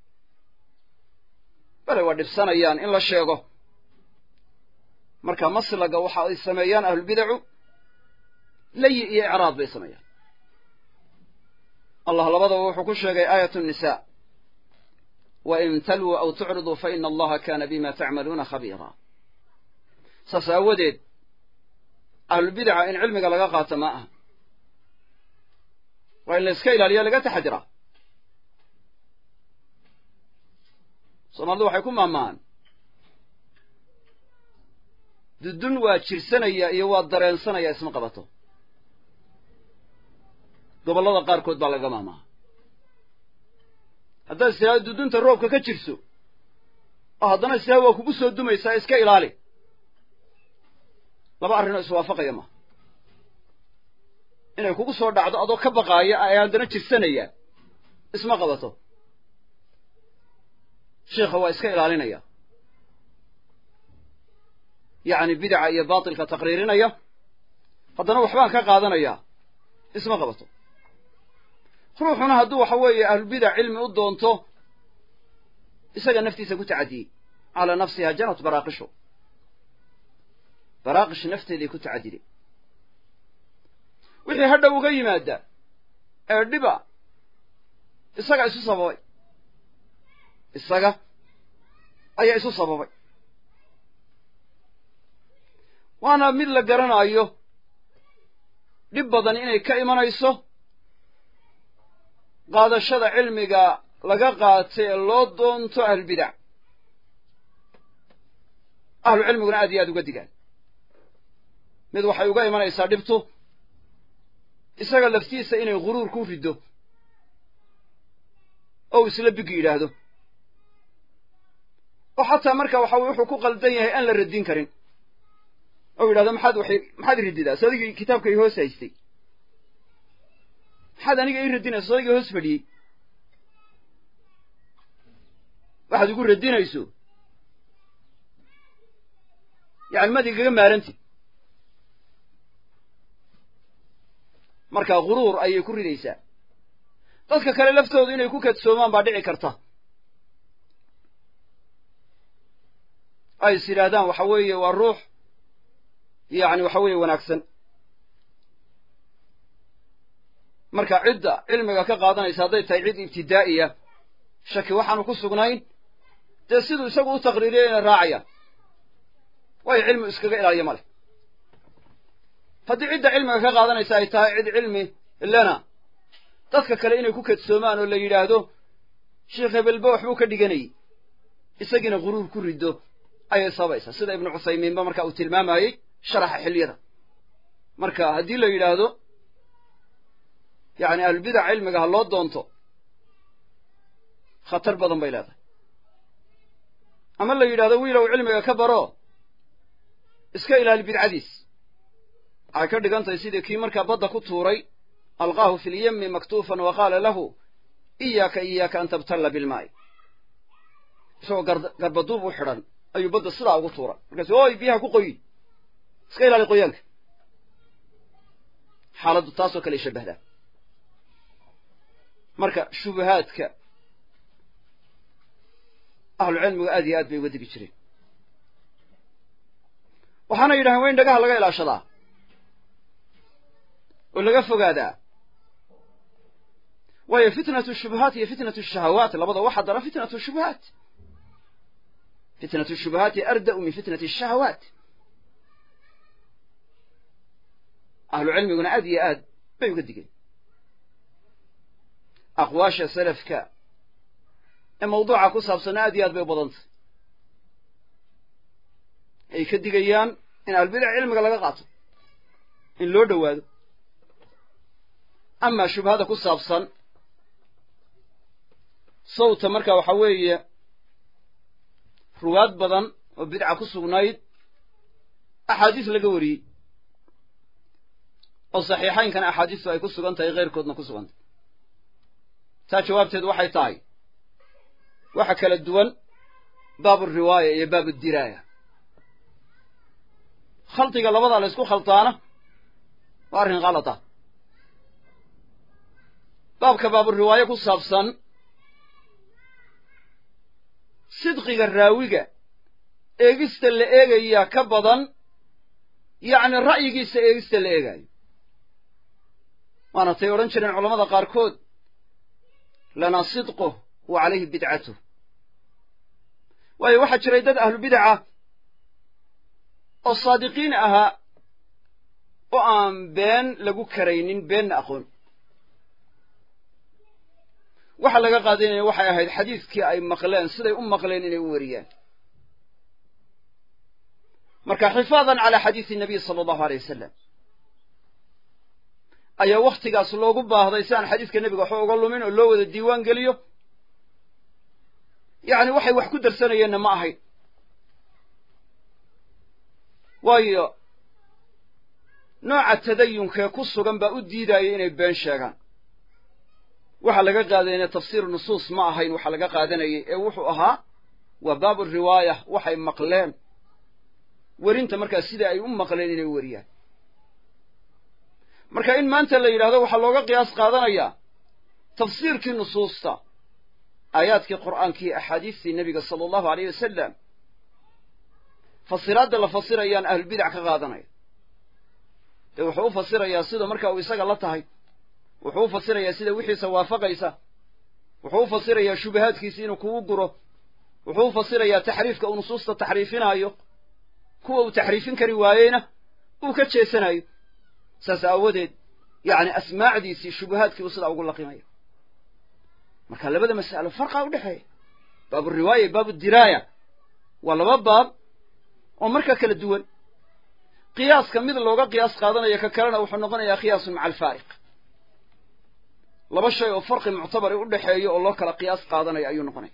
bale waa dhibsanayaan in la sheego marka maslaga waxa ay sameeyaan ahlubidacu layi iyo icraad bay sameeyaan allah labadaba wuxuu ku sheegay aayat nnisaa wain talwuu aw tucriduu fa ina allaha kaana bima tacmaluuna khabiira saas aawadeed ahlubidaca in cilmiga laga qaato ma aha waa in la iska ilaaliya laga taxadiraa soomaalidu waxay ku maamahaan dudun waa jirsanaya iyo waa dareensanaya isma qabato gobollada qaarkood baa laga maamaha haddaad istiraado dudunta roobka ka jirso oo haddana istiraado waa kugu soo dumaysaa iska ilaali laba arrinoo iswaafaqaya maha inay kugu soo dhacdo adoo ka baqaaya ay haddana jirsanayaan isma qabato sheikha waa iska ilaalinaya yacni bidaca iyo baatilka taqriirinaya haddana waxbaan ka qaadanayaa isma qabato ruuxuna hadduu waxa weeye ahlubidac cilmi u doonto isaga naftiisa ku tacadiyey calaa nafsiha janat baraaqishu baraaqish nafteeday ku tacadiday wixii hadhow uga yimaada ee dhiba isaga isu sababay isaga ayaa isu sababay waana mid la garanayo dhib badan inay ka imanayso qaadashada cilmiga laga qaatay ee loo doonto ahlulbidac ahlu cilmiguna aad iyo aad uga digaan mid waxay uga imanaysaa dhibtu isaga laftiisa inay ghuruur ku riddo ou isla bigi yidhaahdo oo xataa marka waxa weye wuxuu ku qaldan yahay aan la radin karin ou yidhahdo maxaad waxay maxaad rididaa so adigii kitaabka i hoos haystay maxaad aniga ii radinaysa so adigii hoos fadhiyey waxaad igu radinayso yani maad igaga maaranti marka ghuruur ayay ku ridaysaa dadka kale laftoodu inay ku kadsoomaan baa dhici karta ay is yidhaahdaan waxa weeye waa ruux yacni waxa weeye wanaagsan marka cidda cilmiga ka qaadanaysa hadday tahay cid ibtidaa'iya shaki waxaanu ku sugnayn dee siduu isagu u taqriiriyay inay raacayaan waayo cilmi iskaga ilaaliyo ma leh haddii cidda cilmiga ka qaadanaysa ay tahay cid cilmi lena dadka kale inay ku kadsoomaan oo la yidhaahdo sheekh hebelba waxbuu ka dhiganayey isagiina ghuruur ku riddo ayay sababaysaa sida ibnu cuthaymiinba marka uu tilmaamayey sharaxa xiliyada marka haddii la yidhaahdo yacni ahlulbidac cilmiga ha loo doonto khatar badan bay leedahay ama la yidhahdo wiilow cilmiga ka baro iska ilaali bidcadiis waxay ka dhigan tahay sidii kii markaa badda ku tuuray alqaahu fi lyemi maktuufan wa qaala lahu iyaaka iyaaka an tabtalla bilmaa'i isagoo garbaduub u xidhan ayuu badda sidaa ugu tuuray markaasu oy biyaha ku qoyi iska ilaali qoyaanka xaaladdu taasoo kale shabahdaa marka shubahaadka ahlucilmigu aad iyo aad bay uga digi jireen waxaana yidhahdeen waa in dhagaha laga ilaashadaa oo laga fogaadaa waayo fitnatu shubahaat iyo fitnatu shahawaat labada waxa dara fitnatu shubahaat fitnatu shubahaati arda'u min fitnati shahawaat ahlu cilmiguna aad iyo aad bay uga digeen aqwaasha salafka ee mawduuca ku saabsanna aad iyo aad bay u badantay ay ka digayaan in ahlulbidac cilmiga laga qaato in loo dhowaado amaa shubhada ku saabsan sawta marka waxa weeye ruwaad badan oo bidca ku sugnayd axaadiis laga wariyey oo saxiixaynkana axaadiistu ay ku sugan tahay keyrkoodna ku sugan tahay taa jawaabteedu waxay tahay waxa kala duwan baabu riwaaya iyo baabu diraaya khaldiga labadaa la ysku khaldaana waa arrin khalata baabka baaburiwaaye ku saabsan sidqiga raawiga eegista la eegayaa ka badan yacni ra'yigiisa eegista la eegaayo waana tay odhan jireen culamada qaarkood lanaa sidquh wa calayhi bidcatuh waayo waxaa jiray dad ahlubidaca oo saadiqiin ahaa oo aan been lagu karaynin beenna aqoon waxa laga qaadanaya waxay ahayd xadiidkii ay maqleen siday u maqleen inay u wariyaan marka xifaadan calaa xadiisi nabiy sala allahu aleyh wasalam ayaa wakhtigaas loogu baahday si aan xadiiska nebiga waxba uga lumin oo loo wada diiwaan geliyo yacni waxay wax ku darsanayeenna ma ahayn waayo nooca tadayunkee ku sugan baa u diidaya inay been sheegaan waxaa laga qaadanaya tafsiir nusuus ma ahayn waxaa laga qaadanayay ee wuxuu ahaa waa baabu riwaaya waxay maqleen werinta markaa sida ay u maqleen inay weriyaan marka in maanta la yidhahdo waxaa looga qiyaas qaadanayaa tafsiirkii nusuusta aayaadkii qur'aankii axaadiistii nebiga sala allahu aleyh wasalam fasiraadda la fasirayaan ahlulbidac ka qaadanaya dee wuxuu u fasirayaa sida marka uu isaga la tahay wuxuu u fasirayaa sida wixiisa waafaqaysa wuxuu u fasirayaa shubahaadkiisi inuu kugu guro wuxuu u fasirayaa taxriifka uu nusuusta taxriifinaayo kuwa uu taxriifin kari waayeyna uu ka jeesanayo saas aawadeed yacni asmaacdiisii shubahaadkii uu sidaa ugu laqimaya marka labada mas'alo farqaa udhexeeya baabu riwaaya baabu diraaya waa laba baab oo marka kala duwan qiyaaska mid looga qiyaas qaadanaya ka kalena wuxuu noqonayaa qiyaasun maca alfaariq laba shay oo farqi muctabari u dhexeeyo oo loo kala qiyaas qaadanaya ayuu noqonaya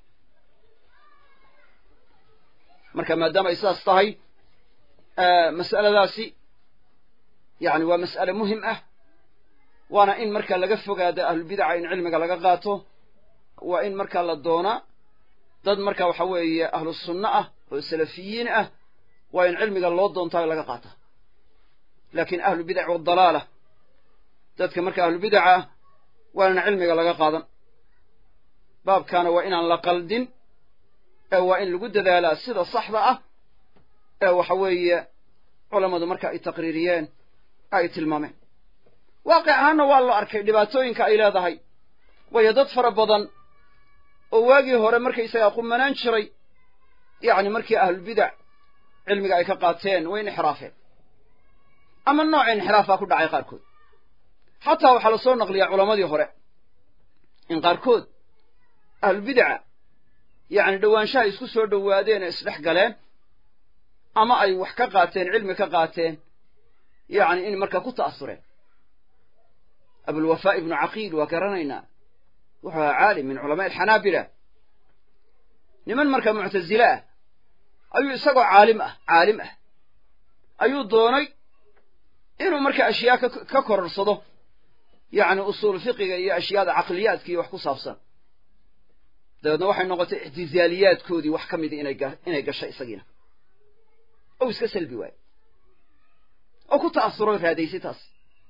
marka maadaama ay sidaas tahay mas'aladaasi yani waa mas'ale muhim ah waana in marka laga fogaado ahlulbidaca in cilmiga laga qaato waa in markaa la doonaa dad marka waxa weeye ahlu sunno ah oo salafiyiin ah waa in cilmiga loo doontaa laga qaata laakiin ahlubidac wadalaala dadka marka ahlubidaca ah waa inaan cilmiga laga qaadan baabkaana waa inaan la qaldin ee waa in lagu dadaalaa sida saxda ah ee waxa weeye culammadu marka ay taqriiriyeen ay tilmaameen waaqic ahaanna waa la arkay dhibaatooyinka ay leedahay waayo dad fara badan oo waagii hore markaysagaa qumanaan jiray yacni markii ahlulbidac cilmiga ay ka qaateen way inxiraafeen ama nooc inxiraafaa ku dhacay qaarkood xataa waxaa la soo naqliyaa culammadii hore in qaarkood ahlulbidaca yacni dhowaanshaha isku soo dhowaadeen ee isdhex galeen ama ay wax ka qaateen cilmi ka qaateen yacni in marka ku ta'asureen abulwafaa ibnu caqiil waa garanaynaa wuxuu ahaa caalim min culamaai alxanaabila niman marka muctasile ah ayuu isagoo caalim ah caalim ah ayuu doonay inuu marka ashyaa ka kororsado yacni usuul fiqiga iyo ashyaada caqliyaadka iyo wax ku saabsan dabeedna waxay noqotay ictizaaliyaadkoodii wax ka mida inay gashay isagiina ou iska salbi waayo oo ku ta'asuro raadaysay taas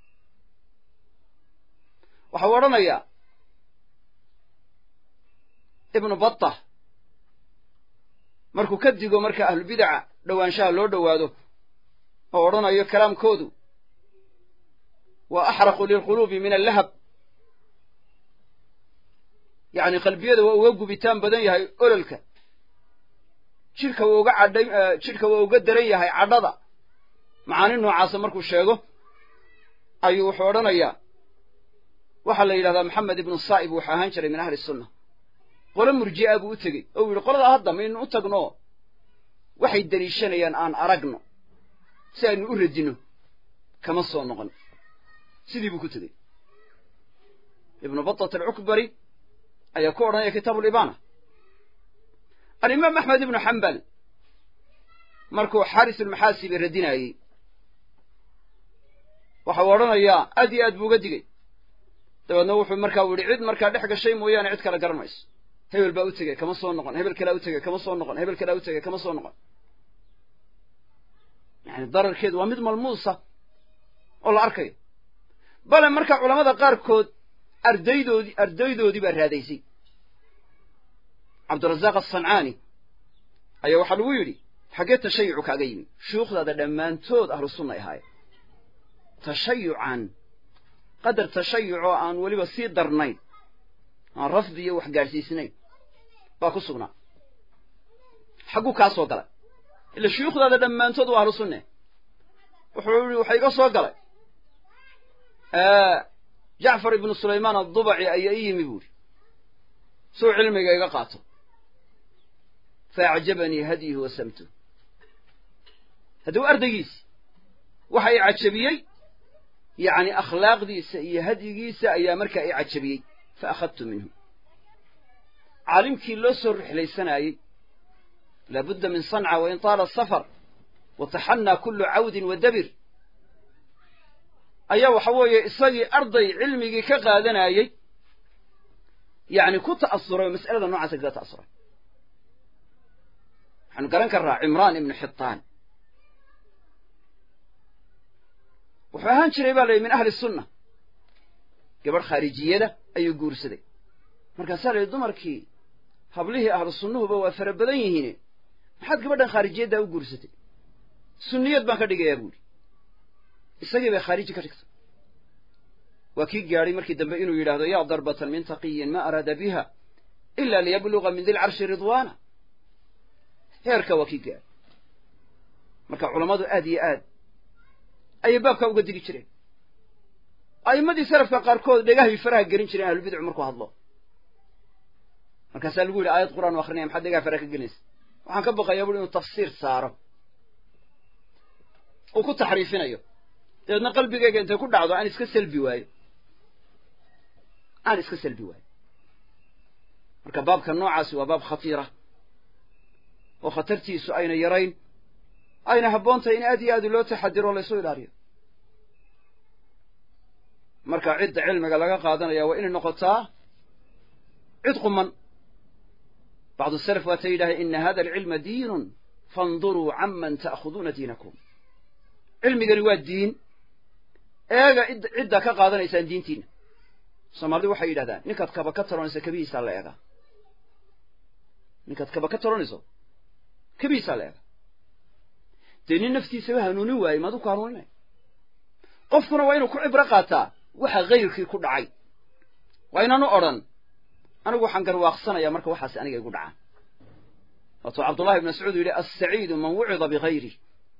waxau odhanayaa ibnu batta markuu ka digo marka ahlubidaca dhowaanshaha loo dhowaado oo odhanayo kalaamkoodu waa axraqu lilquluubi min allahab yacni qalbiyada waa uga gubitaan badan yahay ololka jidhka waa uga cadhay jidhka waa uga daran yahay cadhada macaani noocaasa markuu sheego ayuu wuxuu odhanayaa waxaa la yidhahdaa maxamed ibnu saa'ib wuxuu ahaan jiray min ahli sunna qolo murji'a buu u tegey oo u yidhi qoladaa hadda maynu u tagno waxay deliishanayaan aan aragno si aynu u radino kama soo noqon sidii buu ku tegey ibnu batat alcukbari ayaa ku odhanaya kitaabu libaana alimaam axmed ibnu xambal markuu xaaris ulmaxaasibi radinaayey waxau odhanayaa aad iyo aad buu uga digey dabeedna wuxuu markaa u yidhi cid markaa dhex gashay mooyaane cid kale garan mayso hebel baa u tegey kama soo noqon hebel kalea u tegey kama soo noqon hebel kalea u tegey kama soo noqon yani dararkeedu waa mid malmuusa oo la arkayo bale marka culamada qaarkood ardaydoodii ardaydoodii baa raadaysay cabdirazaaq asancaani ayaa waxaa lagu yidhi xaggee tashayucu kaaga yimi shuyuukhdaada dhammaantood ahlu sunnay ahaayeen tashayucan qadar tashayuc oo aan weliba sii darnayn aan rafdi iyo wax gaadhsiisnayn baa ku sugnaa xagguu kaa soo galay ila shuyuukhdaada dhammaantood waa ahlu sunne wuxuu yihi waxa iga soo galay jacfar ibnu sulaymaan addubaci ayaa i yimi buuri suu cilmiga iga qaato fa acjabanii hadyuhu wa samtuh hadduu ardaygiisi waxa i cajabiyey yacni akhlaaqdiisa iyo hadyigiisa ayaa markaa i cajabiyey fa akhadtu minhu caalimkii loo soo rixlaysanaayey laabudda min sanca wain taala asafar wa taxannaa kullu cawdin wa dabir ayaa waxa weeye isagii arday cilmigii ka qaadanayey yacni ku ta'asuray oo mas'alada noocaasa kaga ta'asuray waxaanu garan karraa cimraan ibnu xitaan wuxuu ahaan jiray baa la yidhi min ahli sunna gabadh khaarijiyada ayuu guursaday markaasaa la yidhi dumarkii hablihii ahlu sunnuhuba waa fara badan yihiine maxaad gabadhan khaarijiyaddaa u guursatay sunniyad baan ka dhigayaa buuhi isagii bay khaariji ka dhigtay waa kii gaadhay markii dambe inuu yidhaahdo yaa darbatan min taqiyin ma araada biha ila liyabluga min dilcarshi ridwaana heerka waa kii gaadhay marka culammadu aad iyo aad ayay baabkaa uga digi jireen a'immadii salafka qaarkood dhegahay faraha gelin jireen ahlubidcu markuu hadlo markaasaa lagu yidhi aayad qur'aan u akrinaya maxaad dhegaha faraha ka gelinaysa waxaan ka baqayaa buri inuu tafsiir saaro uu ku taxriifinayo dabeedna qalbigayga intay ku dhacdo aan iska salbi waayo aan iska salbi waayo marka baabka noocaasi waa baab khatiira oo khatartiisu ayna yarayn ayna habboon tahay in aad iyo aad loo taxadiro o laysu ilaaliyo marka cidda cilmiga laga qaadanaya waa inay noqotaa cid quman bacdu salaf waata yidhahdeen ina hada alcilma diinun faanduruu canman ta'khuduuna diinakum cilmigani waa diin eega ciddaa ka qaadanaysaan diintiina soomaalidu waxay yidhahdaan ninkaad kaba ka taronayso kabihiisaa la eegaa ninkaad kaba ka taronayso kabihiisaa la eegaa dee nin naftiisaba hanuunin waaye maadu ku hanuuninay qofkuna waa inuu ku cibro qaataa waxa hayrkii ku dhacay waa inaanu odhan anigu waxaan garwaaqsanayaa marka waxaas aniga igu dhacaan waatuu cabdullahi ibn mascuud yidhi assaciidu man wucida bigayri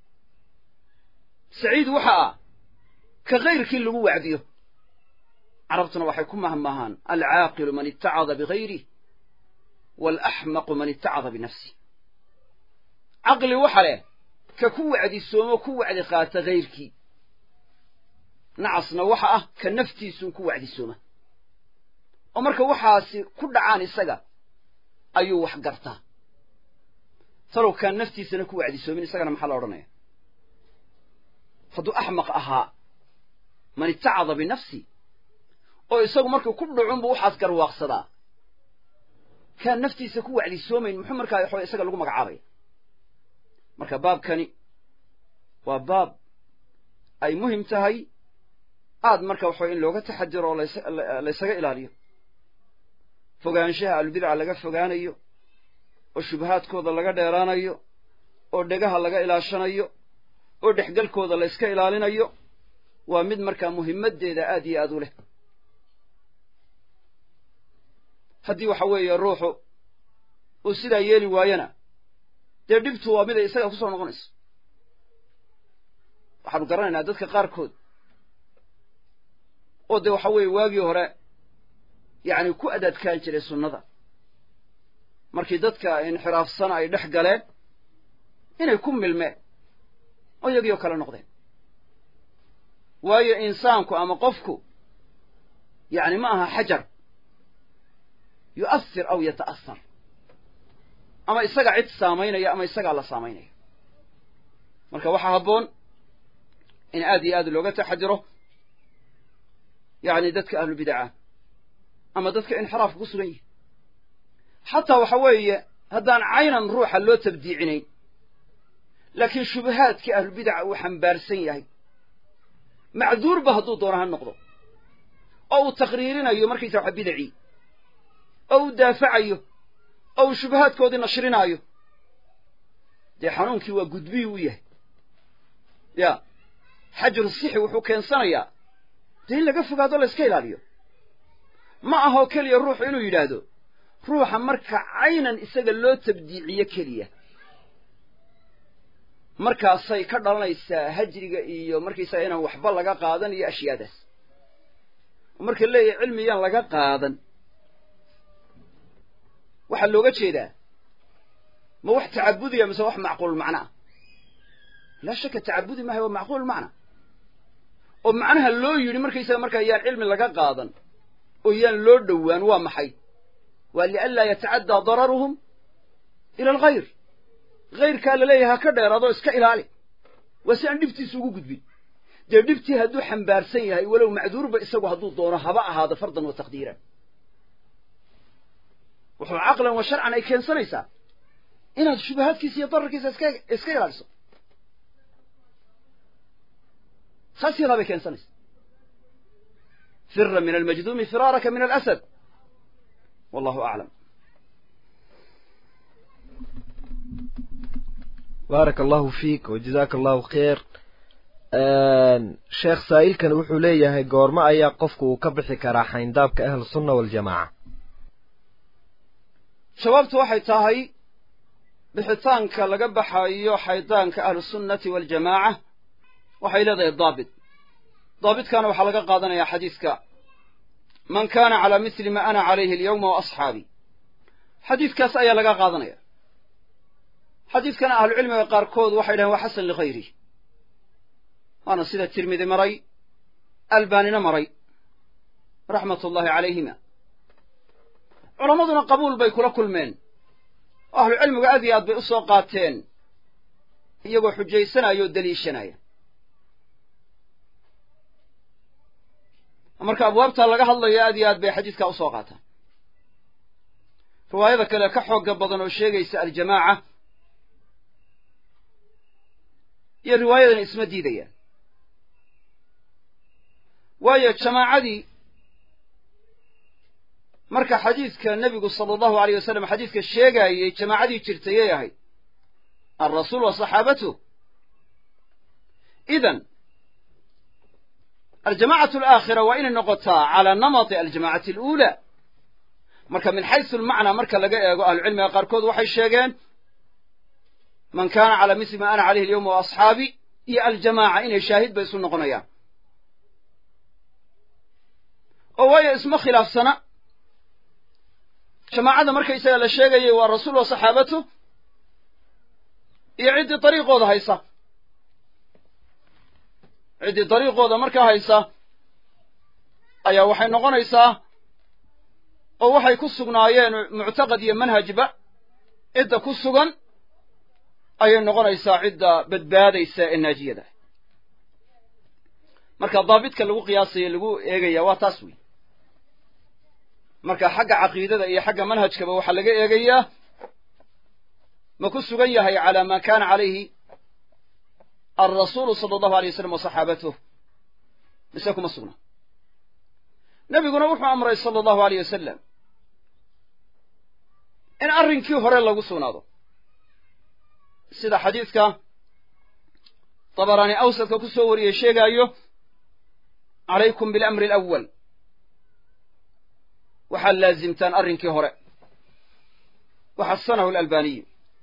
saciid waxa ah ka hayrkii lagu wacdiyo carabtuna waxay ku mahmaahaan alcaaqilu man itacada bigayrih waalaxmaqu man itacada binafsih caqli waxa leh ka ku wacdisoomo ku wacdi qaata hayrkii nacasna waxa ah ka naftiisuun ku wacdisooma oo marka waxaasi ku dhacaan isaga ayuu wax gartaa talow kaan naftiisana ku wacdisoomin isagana maxaa la odhanaya hadduu axmaq ahaa man itacada binafsi oo isagu markuu ku dhacunbu waxaas garwaaqsadaa kaan naftiisa ku wacdisoomayn muxuu markaa waxawa isaga lagu magacaabaya marka baabkani waa baab ay muhim tahay aad marka waxaway in looga taxadiro oo laysaga ilaaliyo fogaanshaha ahlubidca laga fogaanayo oo shubahaadkooda laga dheeraanayo oo dhegaha laga ilaashanayo oo dhexgalkooda la yska ilaalinayo waa mid markaa muhimmaddeeda aad iyo aad u leh haddii waxa weeye ruuxu uu sidaa yeeli waayana dee dhibtu waa miday isaga kusoo noqonayso waxaanu garanaynaa dadka qaarkood oo dee waxa weeye waagii hore yacni ku adaadkaan jiray sunnada markii dadka inxiraafsana ay dhex galeen inay ku milmeen oo iyagii oo kale noqdeen waayo insaanku ama qofku yacni ma aha xajar yu'asir aw yata'asar ama isaga cid saamaynaya ama isagaa la saamaynaya marka waxaa habboon in aad iyo aad looga taxadiro yacni dadka ahlubidaca ama dadka inxiraafka ku sugan yihi xataa waxa weeye haddaan caynan ruuxa loo tabdiicinayn laakiin shubahaadkii ahlubidaca uu xambaarsan yahay macduurba hadduu doono ha noqdo oo uu taqriirinayo markaysa waxa bidacii oo uu daafacayo oo uu shubahaadkoodii nashrinaayo dee xanuunkii waa gudbihii u yahay ya xajru sixi wuxuu keensanayaa dee in laga fogaado la yska ilaaliyo ma ahoo keliya ruuxu inuu yidhaahdo ruuxa marka caynan isaga loo tabdiiciyo keliya markaasay ka dhalanaysaa hajriga iyo markaysaga inaan waxba laga qaadan iyo ashyaadaas marka leeyahay cilmiyaan laga qaadan waxaa looga jeedaa ma wax tacabudiya mise wax macquul macno ah laa shaka tacabudi maaha waa macquul macna oo macnaha loo yidhi markaysaga markaa yaan cilmi laga qaadan oo yaan loo dhowaan waa maxay waa lianlaa yatacaddaa dararuhum ila alghayr hayrkaa laleeyahay ha ka dheeraadoo iska ilaali waa si aan dhibtiisa ugu gudbin dee dhibtii hadduu xambaarsan yahay walow macduurba isagu hadduu doono haba ahaado fardan wa taqdiiran wuxuu caqlan wa sharcan ay keensanaysaa inaad shubahaadkiisa iyo dararkiisa iska iska ilaaliso saas yadaa bay keensanaysaa fira min almajduumi firaaraka min alasad wallahu aclam baaraka allahu fiik wajazaaka allahu khayr sheekh saa'ilkan wuxuu leeyahay goormo ayaa qofku uu ka bixi karaa xayndaabka ahlu sunna waljamaaca jawaabtu waxay tahay bixitaanka laga baxayo xaydaanka ahlusunnati waljamaaca waxay leedahay daabit daabitkaana waxaa laga qaadanayaa xadiiska man kaana calaa misli ma ana calayhi alyawma wa asxaabii xadiidkaas ayaa laga qaadanaya xadiidkana ahlucilmiga qaarkood waxay dhahen waa xasan likhayri waana sida tirmidi maray albaanina maray raxmat ullahi calayhima culammaduna qabuul bay kula kulmeen oo ahlucilmigu aad iyo aad bay u soo qaateen iyagoo xujaysanaya oo deliishanaya marka abwaabtaa laga hadlayo aad iyo aad bay xadiidkaa usoo qaataan riwaayada kale ka xoogga badan oo sheegaysa aljamaaca iyo riwaayadan isma diidayaan waayo jamaacadii marka xadiidka nebigu sala allahu aleyh wasalam xadiidka sheegaayey jamaacadii jirtayay ahayd alrasuul wa saxaabatuh idan aljamacatu alaakhira waa inay noqotaa calaa namati aljamacati aluulaa marka min xaysu almacnaa marka laga eego ahlucilmiga qaarkood waxay sheegeen man kaana calaa misli ma ana calayhi alyawma wa asxaabi iyo aljamaaca inay shaahid bay isu noqonayaan oo waayo isma khilaafsana jamaacadda markaysaga la sheegayay waa rasuul wa saxaabatu iyo ciddii dariiqooda haysa ciddii dariiqooda markaa haysa ayaa waxay noqonaysaa oo waxay ku sugnaayeen muctaqad iyo manhajba cidda ku sugan ayay noqonaysaa cidda badbaadaysa ee naajiyada marka daabitka lagu qiyaasayo lagu eegaya waa taas wey marka xagga caqiidada iyo xagga manhajkaba waxaa laga eegayaa ma ku sugan yahay calaa ma kana calayhi alrasuulu sala allahu alay wasalam wa saxaabatuh mise kuma sugna nebiguna wuxuu amray sala allahu aleyh wasalam in arrinkii hore lagu sugnaado sida xadiidka dabaraani awsadka ku soo wariyey sheegaayo calaykum bilamri alawal waxaad laazimtaan arrinkii hore waxasanahu alalbaaniyu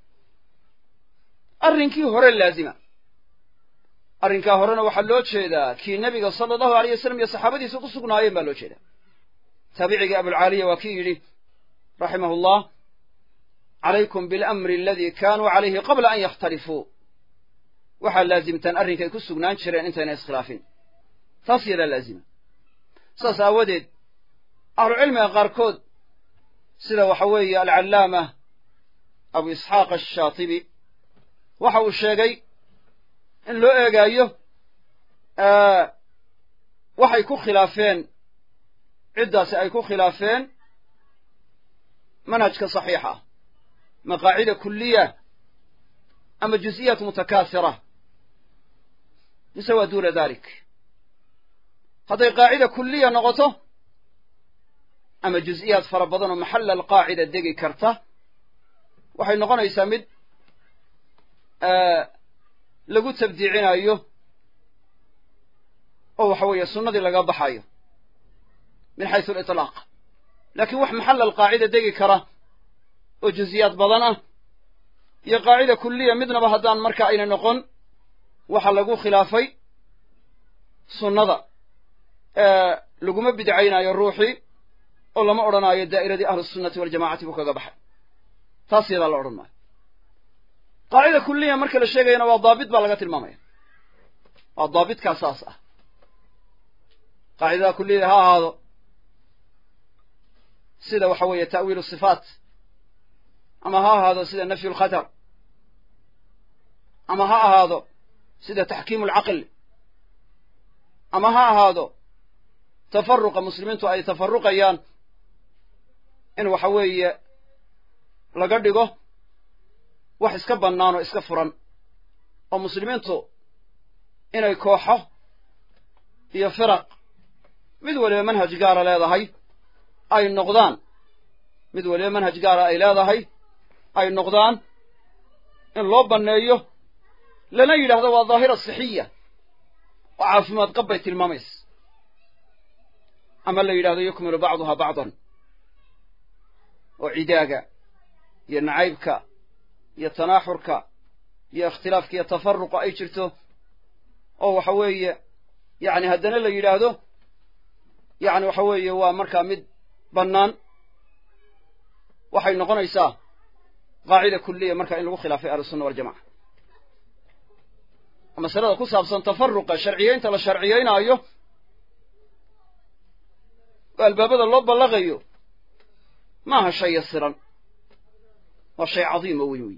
arrinkii hore laazima arrinkaa horena waxaa loo jeedaa kii nebiga sala allahu aleyh wasalam iyo saxaabadiisa ku sugnaayeen baa loo jeedaa taabicigii abulcaaliya waa kii yidhi raximahu llah calaykum bilamri aladii kaanuu calayhi qabla an yakhtalifuu waxaad laazimtaan arrinkay ku sugnaan jireen intayna iskhilaafin taas yadaa laazima saas aawadeed ahlucilmiga qaarkood sida waxa weeye alcallaama abu isxaaq ashaatibi waxa uu sheegay in loo eegaayo waxay ku khilaafeen ciddaasi ay ku khilaafeen manhajka saxiixa ah maqaacida kuliya ama juz'iyat mutakaasira mise waa duuna dalik hadday qaacida kuliya noqoto ama juz'iyaad fara badan oo maxalla alqaacida degi karta waxay noqonaysaa mid lagu tabdiicinayo oo waxa weeye sunnadii laga baxayo min xaysu aliطlaaq laakiin wax maxalla alqaacida degi kara oo juziyaad badan ah iyo qaacida kuliya midnaba haddaan marka ayna noqon waxa lagu khilaafay sunnada laguma bidcaynaayo ruuxii oo lama odhanaayo daa'iradii ahlusunnati waljamacati buu kaga baxay taas yadaa la odhan maayo qaacida kuliya marka la sheegayana waa daabit baa laga tilmaamaya waa daabitkaa saas ah qaacidada kuliyada ha ahaado sida waxa weeye ta'wiilu sifaat ama ha ahaado sida nafyu lkhatar ama ha ahaado sida taxkiimu alcaql ama ha ahaado tafaruqa muslimiintu ay tafaruqayaan in waxa weeye laga dhigo wax iska bannaan oo iska furan oo muslimiintu inay kooxo iyo firaq mid waliba manhaj gaara leedahay ay noqdaan mid waliba manhaj gaara ay leedahay ay noqdaan in loo banneeyo lana yidhaahdo waa daahira sixiya oo caafimaad qab bay tilmaamaysa ama la yidhahdo yukmilu bacduhaa bacdan oo cidaaga iyo nacaybka iyo tanaaxurka iyo ikhtilaafka iyo tafaruqa ay jirto oo waxa weeye yacni haddana la yidhaahdo yacni waxa weeye waa markaa mid bannaan waxay noqonaysaa qaacida kulliya marka in lagu khilaafay ahlusunna waljamaca masalada ku saabsan tafaruqa sharciyeynta la sharciyeynaayo oo albaabada loo ballaqayo maaha shay yasiran waa shay cadiima weyn weyi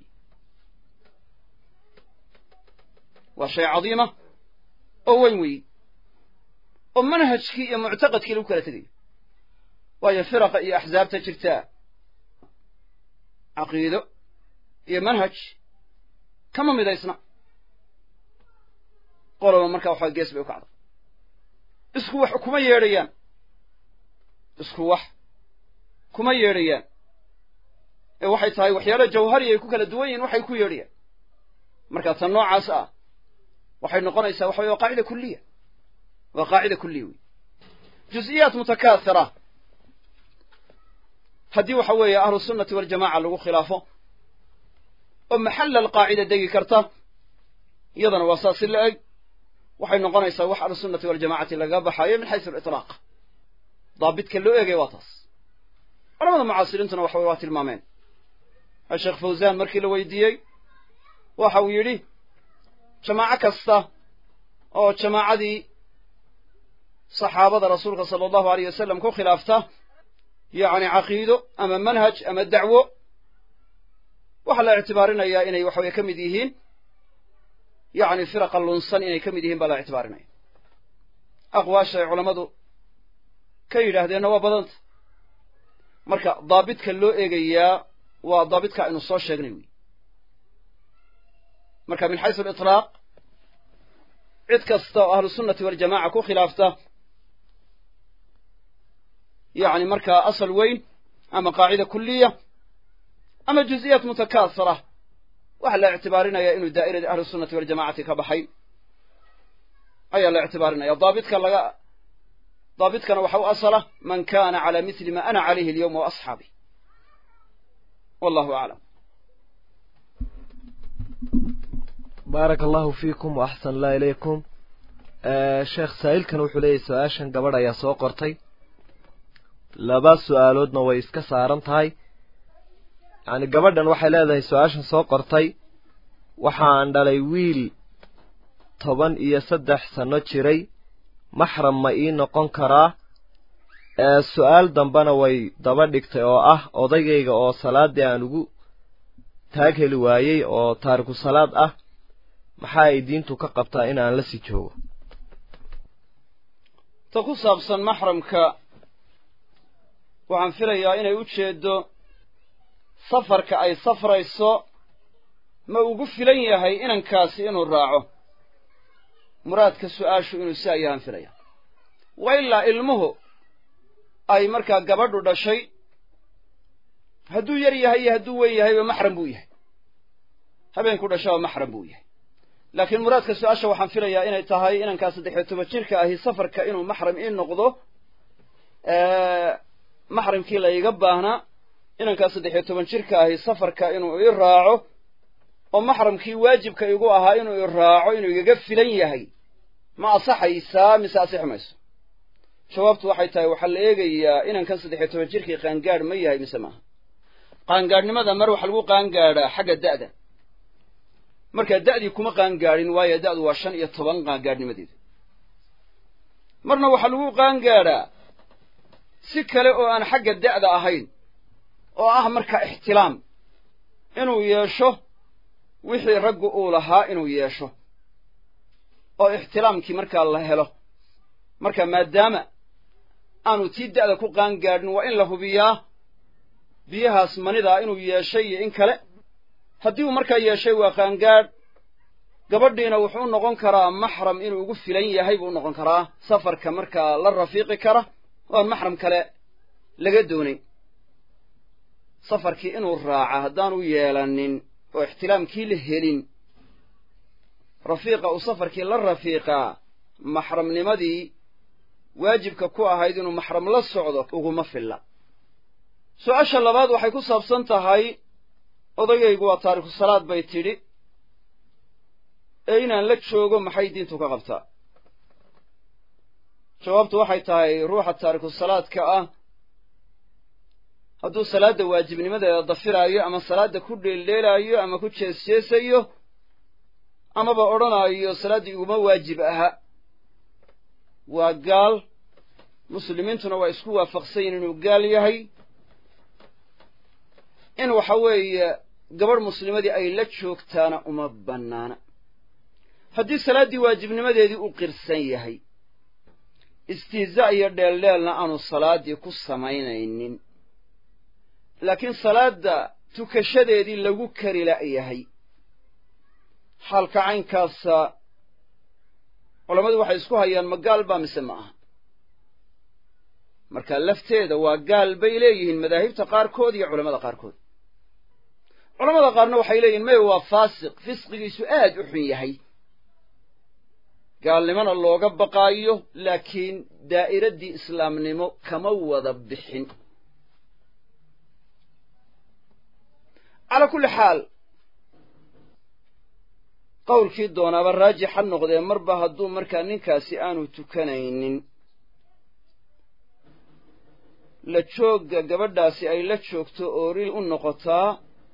waa shay cadiima oo weyn weyi oo manhajkii iyo muctaqadkii lagu kala tegayo waayo firaqa iyo axsaabta jirtaa caqiido iyo manhaj kama midaysna qoloba markaa waxaa gees bay u kacda isku wax kuma yeedhayaan isku wax kuma yeedhayaan ee waxay tahay waxyaala jawhari ay ku kala duwan yihiin waxay ku yeedhayaan marka tan noocaas ah waxay noqonaysaa waxa wey waa qaacida kuliya waa qaacida kuliya wey juz'iyaat mutakaasira haddii waxa weeye ahlu sunnati waljamaca lagu khilaafo oo maxalla alqaacida degi karta iyadana waa saas si la eg waxay noqonaysaa wax ahlusunnati waljamacati laga baxaayo min xaysu aliطlaaq daabidka loo eegaya waa taas culamada mucaasiriintuna waxa wey waa tilmaameen sheekh fawzan markii la weydiiyey waxa uu yidhi jamaaco kasta oo jamaacadii saxaabada rasuulka sala allahu aleyh wasalam ku khilaafta yacni caqiido ama manhaj ama dacwo waxaa la ictibaarinayaa inay waxa weye ka mid yihiin yacni firaqa lunsan inay ka mid yihiin baa la ictibaarinaya aqwaasha ay culammadu ka yidhaahdeenna waa badanta marka daabidka loo eegayaa waa daabidka aynu soo sheegnay wey marka min xaysu aliطlaaq cid kasta oo ahlu sunnati waljamaca ku khilaafta yacni markaa asal weyn ama qaacida kuliya ama juz'iyaat mutakaasira waxaa la ictibaarinaya inuu daa'irada ahlu sunnati waljamacati ka baxay ayaa la ictibaarinaya daabidka laga daabidkana waxa u asala man kana cala mithli ma ana calayhi alyawma wa asxaabi wallahu aclam baaraka allahu fiikum wa axsan allah ilaykum sheekh saa'ilkan wuxuu leeyahy su-aashan gabadh ayaa soo qortay laba su-aaloodna way iska saaran tahay yacni gabadhan waxay leedahay su-aashan soo qortay waxaan dhalay wiil toban iyo saddex sanno jiray maxram ma ii noqon karaa su-aal dambena way daba dhigtay oo ah odaygayga oo salaaddii aan ugu taag heli waayey oo taariku salaad ah maxaa ay diintu ka qabtaa in aan la sii joogo ta ku saabsan maxramka waxaan filayaa inay u jeeddo safarka ay safrayso ma ugu filan yahay inankaasi inuu raaco muraadka su-aashu inuu si ayaan filaya wa ilaa ilmuhu ay markaa gabadhu dhashay hadduu yar yahay iyo hadduu weyn yahayba maxram buu yahay habeenku dhashaba maxram buu yahay laakiin muraadka su-aasha waxaan filayaa inay tahay inankaa saddex iyo toban jirka ahi safarka inuu maxram ii noqdo maxramkii la iga baahnaa inankaa saddex iyo toban jirka ahi safarka inuu ii raaco oo maxramkii waajibka igu ahaa inuu i raaco inuu igaga filan yahay ma asaxaysaa mise asixi mayso jawaabtu waxay tahay waxaa la eegayaa inankan saddex iyo toban jirkii qaangaadh ma yahay mise maaha qaangaadhnimada mar waxaa lagu qaangaadhaa xagga da'da markaa da'dii kuma qaangaadhin waayo da'du waa shan iyo toban qaangaadhnimadeedu marna waxaa lagu qaangaadhaa si kale oo aan xagga da'da ahayn oo ah markaa ixtilaam inuu yeesho wixii raggu uu lahaa inuu yeesho oo ixtilaamkii markaa la helo marka maadaama aanu tii da'da ku qaangaadhin waa in la hubiyaa biyahaas manidaa inuu yeeshay iyo in kale haddii uu markaa yeeshay waa qaangaadh gabadhiina wuxuu u noqon karaa maxram inuu ugu filan yahay buu u noqon karaa safarka markaa la rafiiqi kara oo aan maxram kale laga doonayn safarkii inuu raaca haddaanu yeelanin oo ixtilaamkii la helin rafiiqa uu safarkii la rafiiqaa maxramnimadii waajibka ku ahayd inuu maxram la socdo uguma filla su-aasha labaad waxay ku saabsan tahay odagaygu waa taariku salaad bay tidhi ee inaan la joogo maxay diintu ka qabtaa jawaabtu waxay tahay ruuxa taariku salaadka ah hadduu salaadda waajibnimadeeda dafiraayo ama salaadda ku dheeldheelaayo ama ku jeesjeesayo amaba odhanaayo salaaddii iguma waajib aha waa gaal muslimiintuna waa isku waafaqsan yihin inuu gaal yahay in waxa weeye gabadh muslimadii ay la joogtaana uma bannaana haddii salaaddii waajibnimadeedii u qirsan yahay istihzaa iyo dheeldheelna aanu salaaddii ku samaynaynin laakiin salaadda tukashadeedii lagu kari la'yahay xaalka caynkaasa culammadu waxay isku hayaan ma gaal baa mise ma aha marka lafteeda waa gaal bay leeyihiin madaahibta qaarkood iyo culamada qaarkood culamada qaarna waxay leeyihin maya waa faasiq fisqigiisu aad u xun yahay gaalnimona looga baqaayo laakiin daa'iraddii islaamnimo kama wada bixin calaa kulli xaal qowlkii doonaaba raajix ha noqdee marba hadduu markaa ninkaasi aanu tukanaynin la joogga gabadhaasi ay la joogto ooril u noqotaa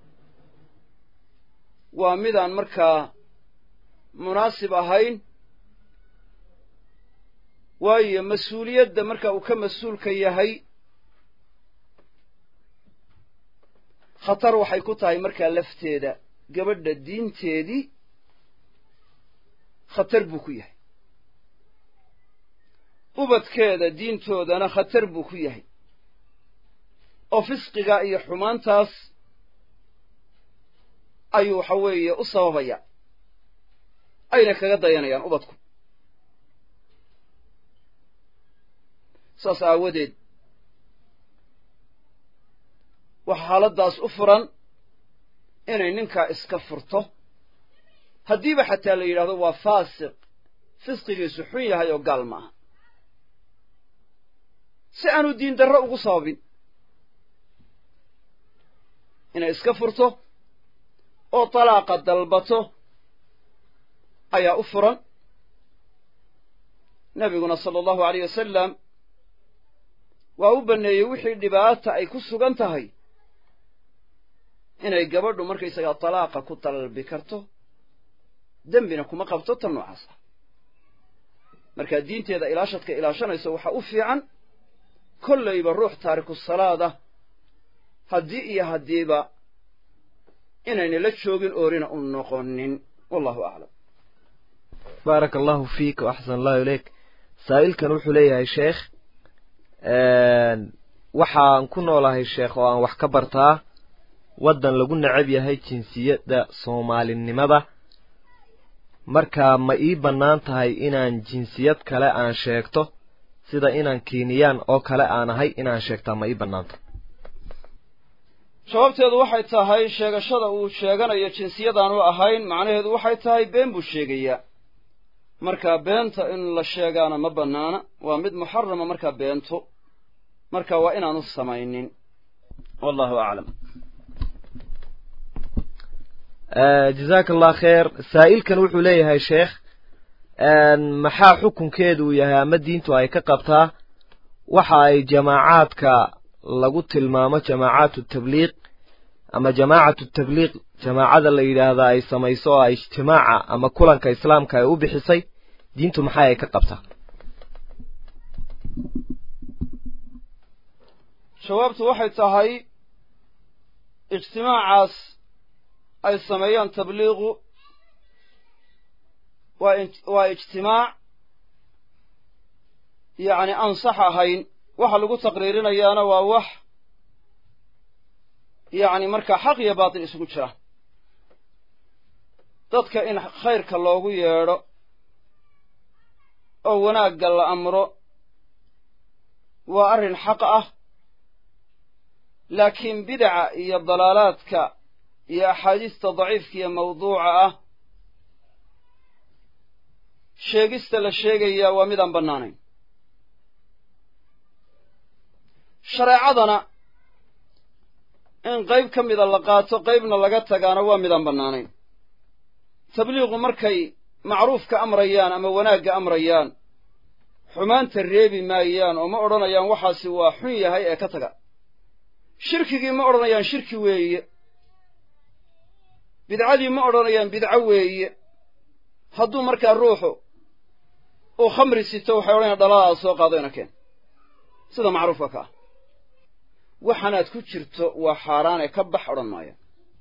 waa midaan markaa munaasib ahayn waayo mas-uuliyadda marka uu ka mas-uulka yahay khatar waxay ku tahay markaa lafteeda gabadha diinteedii khatar buu ku yahay ubadkeeda diintoodana khatar buu ku yahay oo fisqiga iyo xumaantaas ayuu waxa weeye u sababaya ayna kaga dayanayaan ubadku saas aawadeed waxa xaaladdaas u furan inay ninkaa iska furto haddiiba xataa la yidhahdo waa faasiq fisqigiisu xun yahay oo gaal ma aha si aanu diin darro ugu sababin inay iska furto oo talaaqa dalbato ayaa u furan nebiguna sala allahu alayh wasalam waa u banneeyey wixii dhibaata ay ku sugan tahay inay gabadhu markaysagaa talaaqa ku dalbi karto dembina kuma qabto tan noocaas ah markaa diinteeda ilaashadka ilaashanayso waxaa u fiican kollayba ruux taariku salaada haddii iyo haddiiba inayna la joogin oorina u noqonin wallahu aclam baaraka allahu fiik wa axsan allahu ileyk saa'ilkan wuxuu leeyahay sheekh waxaan ku noolahay sheekh oo aan wax ka bartaa waddan lagu necab yahay jinsiyadda soomaalinimada markaa ma ii bannaan tahay inaan jinsiyad kale aan sheegto sida inaan kiiniyaan oo kale aan ahay inaan sheegtaa ma ii bannaan tahay jawaabteedu waxay tahay sheegashada uu sheeganayo jinsiyadaanu ahayn macnaheedu waxay tahay been buu sheegayaa markaa beenta in la sheegaana ma bannaana waa mid muxarama markaa beento marka waa inaanu samaynin wallahu aclam jazaaka allah kheer saa'ilkan wuxuu leeyahay sheekh maxaa xukunkeedu uu yahay ama diintu ay ka qabtaa waxa ay jamaacaadka lagu tilmaamo jamaacaatu tabliiq ama jamaacatu tabliiq jamaacada la yidhaahdaa ay samayso oo ay ijtimaaca ama kulanka islaamka ay u bixisay diintu maxay ay ka qabtaa jawaabtu waxay tahay ijtimaacaas ay sameeyaan tabliiqu waa waa ijtimaac yacni aan sax ahayn waxa lagu taqriirinayaana waa wax yacni markaa xaq iyo baatil isugu jira dadka in khayrka loogu yeedho oo wanaagga la amro waa arrin xaq ah laakiin bidaca iyo dalaalaadka iyo axaadiista daciifka iyo mawduuca ah sheegista la sheegayaa waa midaan bannaanayn shareecadana in qayb ka mida la qaato qaybna laga tagaana waa midaan bannaanayn tabliiqu markay macruufka amrayaan ama wanaagga amrayaan xumaanta reebi maayaan oo ma odhanayaan waxaasi waa xun yahay ee ka taga shirkigii ma odhanayaan shirki weeye bidcadii ma odhanayaan bidco weeye hadduu markaa ruuxu uu khamri sito waxay odhanayaan dhaladaada soo qaado ina keen sida macruufka ka ah waxaanaad ku jirto waa xaaraane ka bax odhan maaya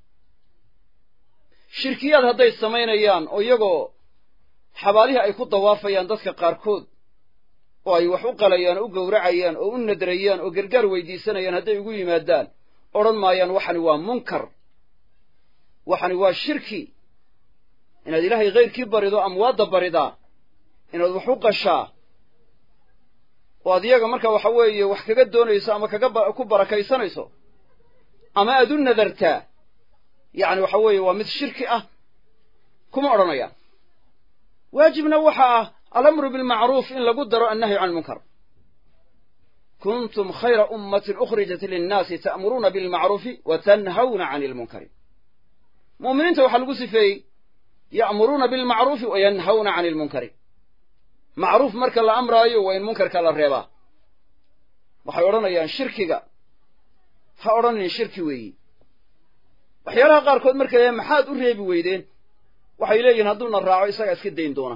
shirkiyaad hadday samaynayaan oo iyagoo xabaalihii ay ku dawaafayaan dadka qaarkood oo ay wax u qalayaan oo u gowracayaan oo u nadrayaan oo gargaar weydiisanayaan hadday ugu yimaadaan odhan maayaan waxani waa munkar waxani waa shirki inaad ilaahay khayrkii barido amwaadda baridaa inaad wax u qashaa oo ad iyaga marka waxa weeye wax kaga doonayso ama kaga ku barakaysanayso ama aad u nadartaa yacni waxa weeye waa mid shirki ah kuma odhanayaan waajibna waxa ah alamru bilmacruuf in lagu daro annahyu can ilmunkar kuntum khayra ummatin ukhrijat linnaasi ta'muruuna bilmacruufi wa tanhawna can ilmunkari mu'miniinta waxaa lagu sifeeyey ya'muruuna bilmacruufi wa yanhawna can ilmunkari macruuf marka la amraayo waa in munkarka la reebaa waxay odhanayaan shirkiga ha odhanin shirki weeyi waxyaalaha qaarkood markay leeyahay maxaad u reebi weydeen waxay leeyihin hadduuna raaco isagaa iska dayn doona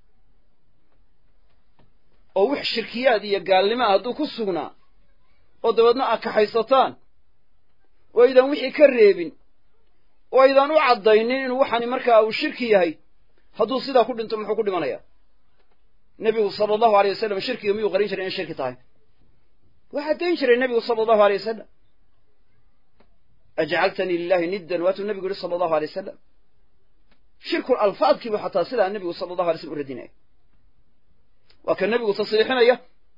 oo wix shirkiyaad iyo gaalnimo ah hadduu ku sugnaa oo dabeedna aad kaxaysataan oo aydaan wixii ka reebin oo aydaan u caddaynin inuu waxani markaa uu shirki yahay hadduu sidaa ku dhinto muxuu ku dhimanayaa nebigu sala allahu alay wasalam shirkiga miyuu qarin jiray in shirki tahay waa caddayn jiray nebigu sala allahu alay wasalam ajcaltanii lilahi niddan waatuu nebigu yihi sala allahu alay wasalam shirkul alfaadkiibu xataa sidaa nebigu sala allahu alay slam u radinaya waa ka nebigu tasriixinaya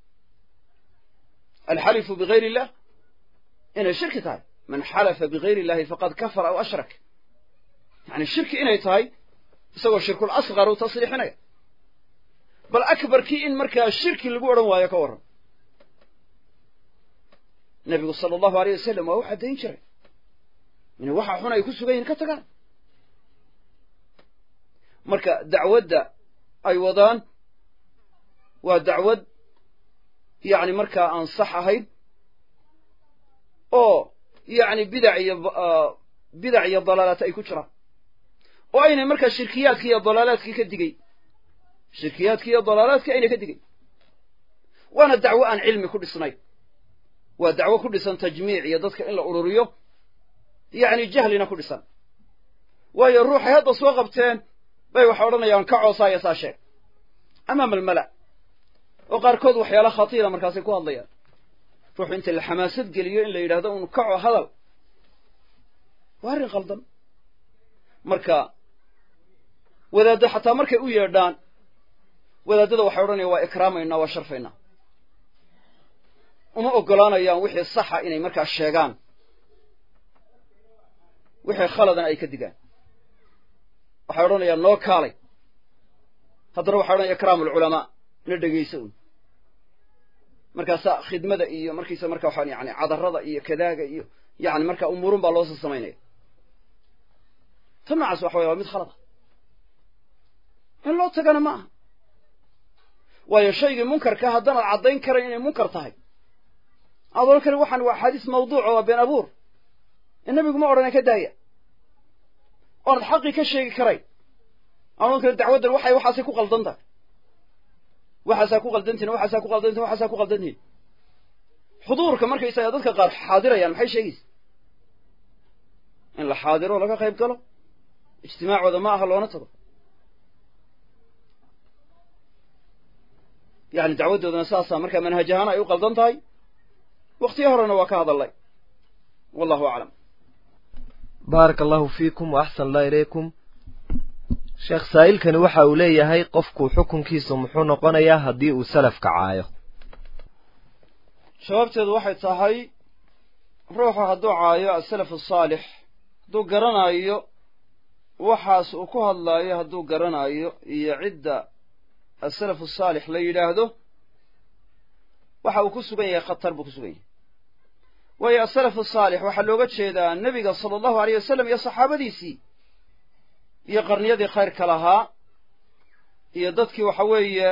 alxalifu bigayr illah inay shirki tahay man xalafa bigayr illahi faqad kafara aw ashrak yani shirki inay tahay isagoo shirkul asqar u tasriixinaya bal akbarkii in markaa shirki lagu odhan waayo ka warran nebigu sala allahu aleyh wasalam waa u caddayn jiray inay waxa xun ay ku sugan yihin ka tagaan marka dacwadda ay wadaan waa dacwad yacni markaa aan sax ahayn oo yacni bidac iyo bidac iyo dalaalaat ay ku jiraan oo aynay markaa shirkiyaadkii iyo dalaalaadkii ka digay shirkiyaadkii iyo dalaalaadkii aynay ka digay waana dacwo aan cilmi ku dhisnayn waa dacwo ku dhisan tajmiic iyo dadka in la ururiyo yacni jahlina ku dhisan waayo ruuxay hadda soo qabteen bay waxay odhanayaan ka coosaaya saa sheeg amaama almala oo qaarkood waxyaala khatiira markaasay ku hadlayaan ruuxu inta la xamaasad geliyo in la yidhahdo un kaco hadal waa arrin qaldan marka wadaaddo xataa markay u yeedhaan wadaadada waxay odhanayaan waa ikraamaynaa waa sharfaynaa uma oggolaanayaan wixii saxa inay markaa sheegaan wixii khaladana ay ka digaan waxay odhanayaan noo kaalay haddana waxay odhanaya ikraamu alculamaa na dhegayso un markaasaa khidmada iyo markiisa marka waxaan yani cadarada iyo kadaaga iyo yani marka umuurun baa loosoo samaynaya tan noocaas waxa waya waa mid khalada in loo tagana ma aha waayo shaygii munkarka haddanaad caddayn karayn inay munkar tahay aad odhan karin waxaan waa axaadiis mawduuca waa been abuur in nebigu ma odhana ka daaya oonad xaqii ka sheegi karayn aan odhan karin dacwaddan waxay waxaasay ku qaldan tahay waxaasaa ku qaldantihin waxaasaa ku qaldantihin waxaasaa ku qaldantihin xuduurka markaysaga dadka qaar xaadirayaan maxay sheegaysa in la xaadiro laga qayb galo ijtimaacooda ma aha loona tago yani dacwaddoodana saasaa markaa manhaj ahaan ay u qaldan tahay waktiyo horena waa ka hadalnay wallahu aclam baaraka allahu fiikum wa axsan allah ilaykum sheekh saa'ilkani waxa uu leeyahay qofku xukunkiisu muxuu noqonayaa haddii uu salafka caayo jawaabteedu waxay tahay ruuxu hadduu caayo asalaf asaalix hadduu garanayo waxaas uu ku hadlaayo hadduu garanayo iyo cidda asalafu asaalix la yidhaahdo waxa uu ku sugan yahay khatar buu ku sugan yahay waayo asalafu asaalix waxaa looga jeedaa nebiga sala allahu aleyh wasalam iyo saxaabadiisii iyo qarniyadii khayrka lahaa iyo dadkii waxa weeye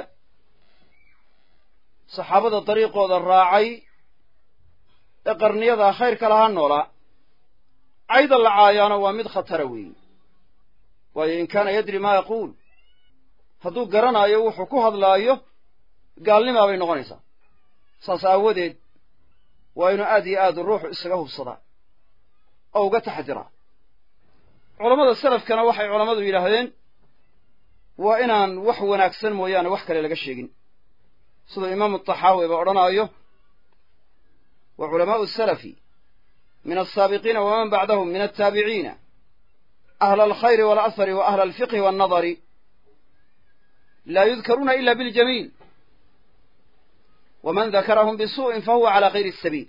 saxaabada dariiqooda raacay ee qarniyada khayrka lahaa noolaa cayda la caayaana waa mid khatara weeye waayo in kaana yadri maa yaquul hadduu garanaayo wuxuu ku hadlaayo gaalnimaa bay noqonaysaa saas aawadeed waa inuu aad iyo aad ruuxu isaga hubsadaa oo uga taxadiraa culammada salafkana waxay culammadu yidhaahdeen waa inaan wax wanaagsan mooyaane wax kale laga sheegin siduu imaamu taxaawi ba odhanaayo wa culamaau salafi min alsaabiqiina waman bacdahum min altaabiciina ahla alkhayri walahari wa ahla alfiqhi wannadari laa yudkaruuna ila biljamiil waman dakarahum bisuu'in fahuwa calaa kayri asabiil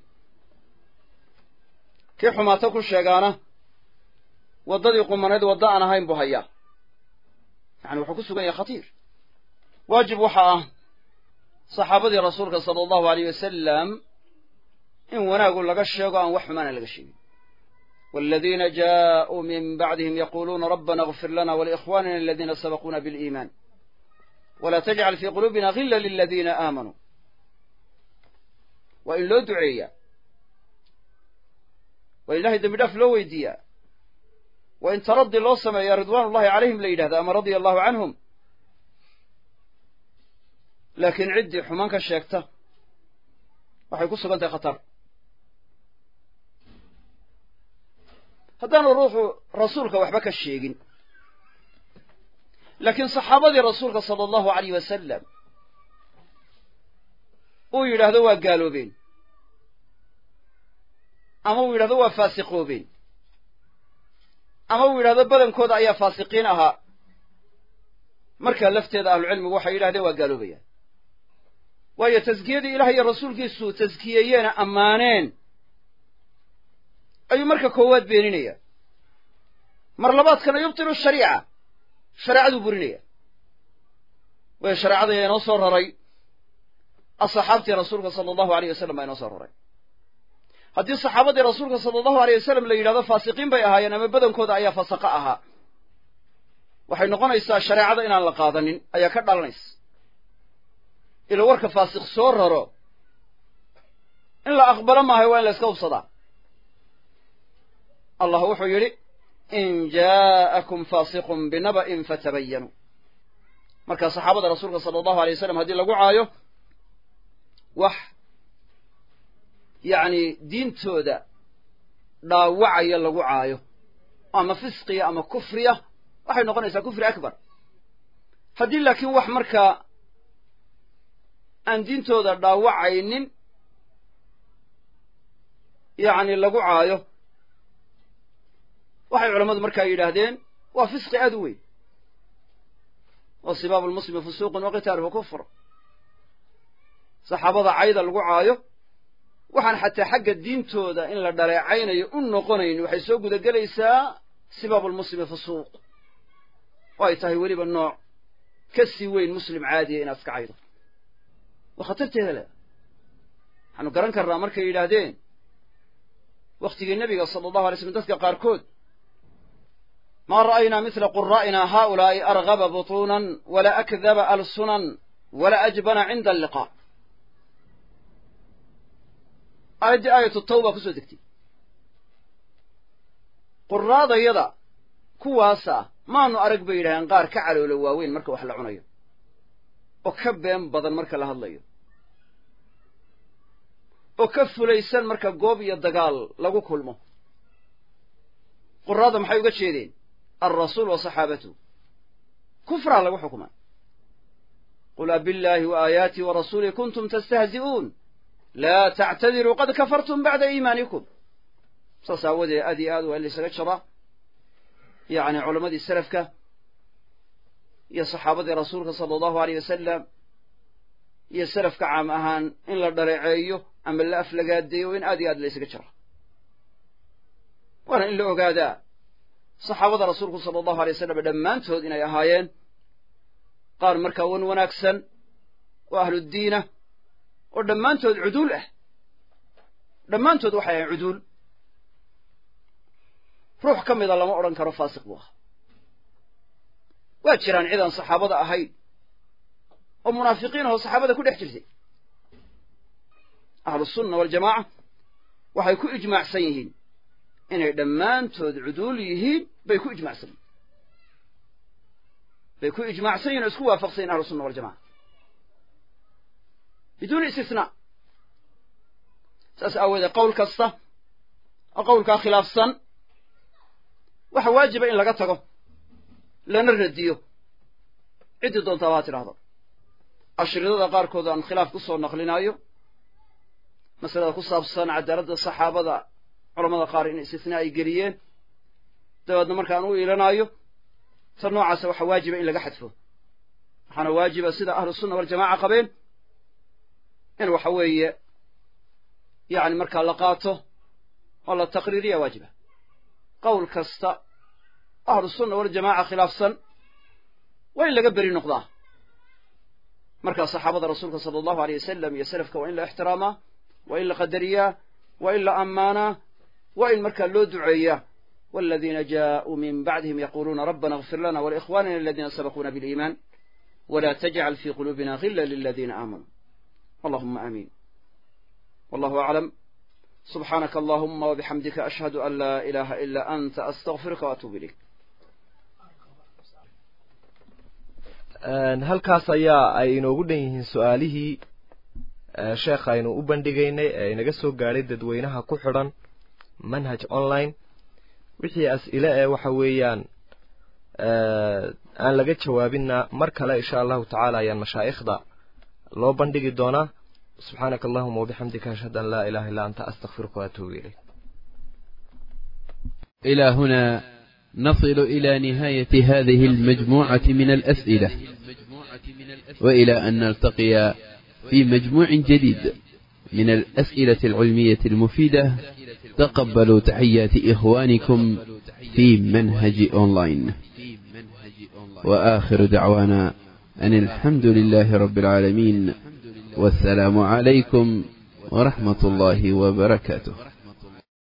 kii xumaato ku sheegaana waddadii qumaneed wadda aan ahayn buu hayaa yani wuxuu ku sugan yahay khatiir waajib waxaa ah saxaabadii rasuulka sala allahu aleyh wasalam in wanaagu laga sheego aan wax xumaana laga sheegin waladiina jaaءuu min bacdihim yaquuluuna rabbana اغfir lana waliikhwanina aladiina sabaquuna biliiman wla tajcal fii quluubina gila liladiina aamanuu waa in loo duceeyaa waa in ilahay dembi dhaaf loo weydiiyaa waa in taraddi loo sameeyaa ridwaan ullahi calayhim la yidhahda ama radia allahu canhum laakiin ciddii xumaan ka sheegta waxay ku sugan tahay khatar haddaanu ruuxu rasuulka waxba ka sheegin laakiin saxaabadii rasuulka sala allahu alayh wasalam uu yidhaahdo waa gaaloobeen ama uu yidhahdo waa faasiqoobeen ama uu yidhahdo badankooda ayaa faasiqiin ahaa markaa lafteeda ahlucilmigu waxay yidhahdeen waa gaaloobayaan waayo taskiyadii ilaah iyo rasuulkiisu taskiyeeyeena ammaaneen ayuu marka koowaad beeninaya mar labaadkana yubtilu shariica shareecaduu burinaya waayo shareecada ayaa inoo soo raray asxaabtii rasuulka sala allahu aleyh wasalam baa inoo soo raray haddii saxaabadii rasuulka sala allahu aleyh wasalam la yidhahdo faasiqiin bay ahaayeen ama badankooda ayaa fasaqa ahaa waxay noqonaysaa shareecada inaan la qaadanin ayaa ka dhalanaysa ila warka faasiq soo raro in la aqbalo maahay waa in la iska hubsadaa allah wuxuu yidhi in jaa'akum faasiqun binaba'in fatabayanuu marka saxaabada rasuulka sala allahu alay wasalam haddii lagu caayo wax yacni diintooda dhaawacaya lagu caayo ama fisqiya ama kufriya waxay noqonaysaa kufri akbar haddii laakiin wax markaa aan diintooda dhaawacaynin yacni lagu caayo waxay culammadu markaa yidhaahdeen waa fisqi aad u weyn wa sibaabu lmuslimi fusuuqun wa qitaaluhu kufr saxaabada cayda lagu caayo waxaan xataa xagga diintooda in la dhaleecaynayo u noqonayn waxay soo gudagelaysaa sibaabu lmuslimi fusuuq oo ay tahay weliba nooc ka sii weyn muslim caadiya inaad iska caydo waa khatarteeda le waxaanu garan karnaa markay yidhaahdeen wakhtigii nebiga sala allahu alay slm dadka qaarkood maa ra'aynaa mithla quraa'ina haa'ulaa'i argaba butuunan walaa akdaba alsunan walaa ajbana cinda alliqaa aayaddii aayatu tawba ku soo degtay quraadayada kuwaasa maanu arag bay yidhahdeen qaar ka caloolo waaweyn marka wax la cunayo oo ka been badan marka la hadlayo oo ka fulaysan marka goob iyo dagaal lagu kulmo quraada maxay uga jeedeen alrasuul wa saxaabatuhu kufraa lagu xukumay qul abillaahi wa aayaatii wa rasuulih kuntum tastahzi'uun laa tactadiruu qad kafartum bacda iimaanikum saas aawadeed aad iyo aad waa in laysaga jaraa yacni culammadii salafka iyo saxaabadii rasuulka sala allahu aleyh wasalam iyo salafka caam ahaan in la dhaleeceeyo ama la aflagaadeeyo in aad iyo aad laysaga jara waana in la ogaadaa saxaabada rasuulku sala allahu alay wasalam dhammaantood inay ahaayeen qaar markaa wan wanaagsan oo ahluddiinah oo dhammaantood cuduul ah dhammaantood waxay ahayn cuduul ruux ka mida lama odhan karo faasiq buu ahaa waa jiraan cid aan saxaabada ahayn oo munaafiqiin ahoo saxaabada ku dhex jirtay ahlusunna waljamaaca waxay ku ijmaacsan yihiin inay dhammaantood cuduul yihiin bay ku ijmacsan yihin bay ku ijmacsan yihin oo isku waafaqsan yihin ahlusunna waljamaca biduuni istisnaa saas aawoodee qowl kasta oo qowlkaa khilaafsan waxa waajiba in laga tago lana radiyo ciddii doontaaba ha tidhaahdo ashridada qaarkood aan khilaaf ku soo naqlinaayo masalada ku saabsan cadaaladda saxaabada culamada qaar in istisnaa ay geliyeen dabeedna markaan u iilanaayo ta noocaasa waxaa waajiba in laga xadfo waxaana waajiba sida ahlusunna waljamaaca qabeen in waxa weeye yacni markaa la qaato oo la taqriiriya waajiba qowl kasta ahlusunna waljamaaca khilaafsan waa in laga beri noqdaa markaa saxaabada rasuulka sala allahu aleyh wasalam iyo salafka waa in la ixtiraamaa waa in la qadariyaa waa in la ammaanaa waa in markaa loo duceeyaa والذين جاءوا من بعدهم يقولون ربنا اغفر لنا ولإخواننا الذين سبقونا بالإيمان ولا تجعل في قلوبنا غلا للذين آمنوا اللهم آمين والله أعلم سبحانك اللهم وبحمدك أشهد أن لا إله إلا أنت أستغفرك وأتوب إليك halkaas ayaa ay inoogu dhan yihiin su-aalihii sheekha aynu u bandhigaynay ee inaga soo gaadhay dadweynaha ku xidhan manhaj online wixii as-ile ee waxa weeyaan aan laga jawaabinna mar kale insha allahu tacaala ayaan mashaa'ikhda loo bandhigi doonaa subxaanaka allahuma wabixamdika ashhadu an laa ilaha illa anta astakfiruka waatuubu ilayk إلى هنا نصل إلى نهاية هذه المجموعة من الأسئلة وإلى أن نلتقي في مجموع جديد من الأسئلة العلمية المفيدة تقبلوا تحيات إخوانكم في منهج أونلاين وآخر دعوانا أن الحمد لله رب العالمين والسلام عليكم ورحمة الله وبركاته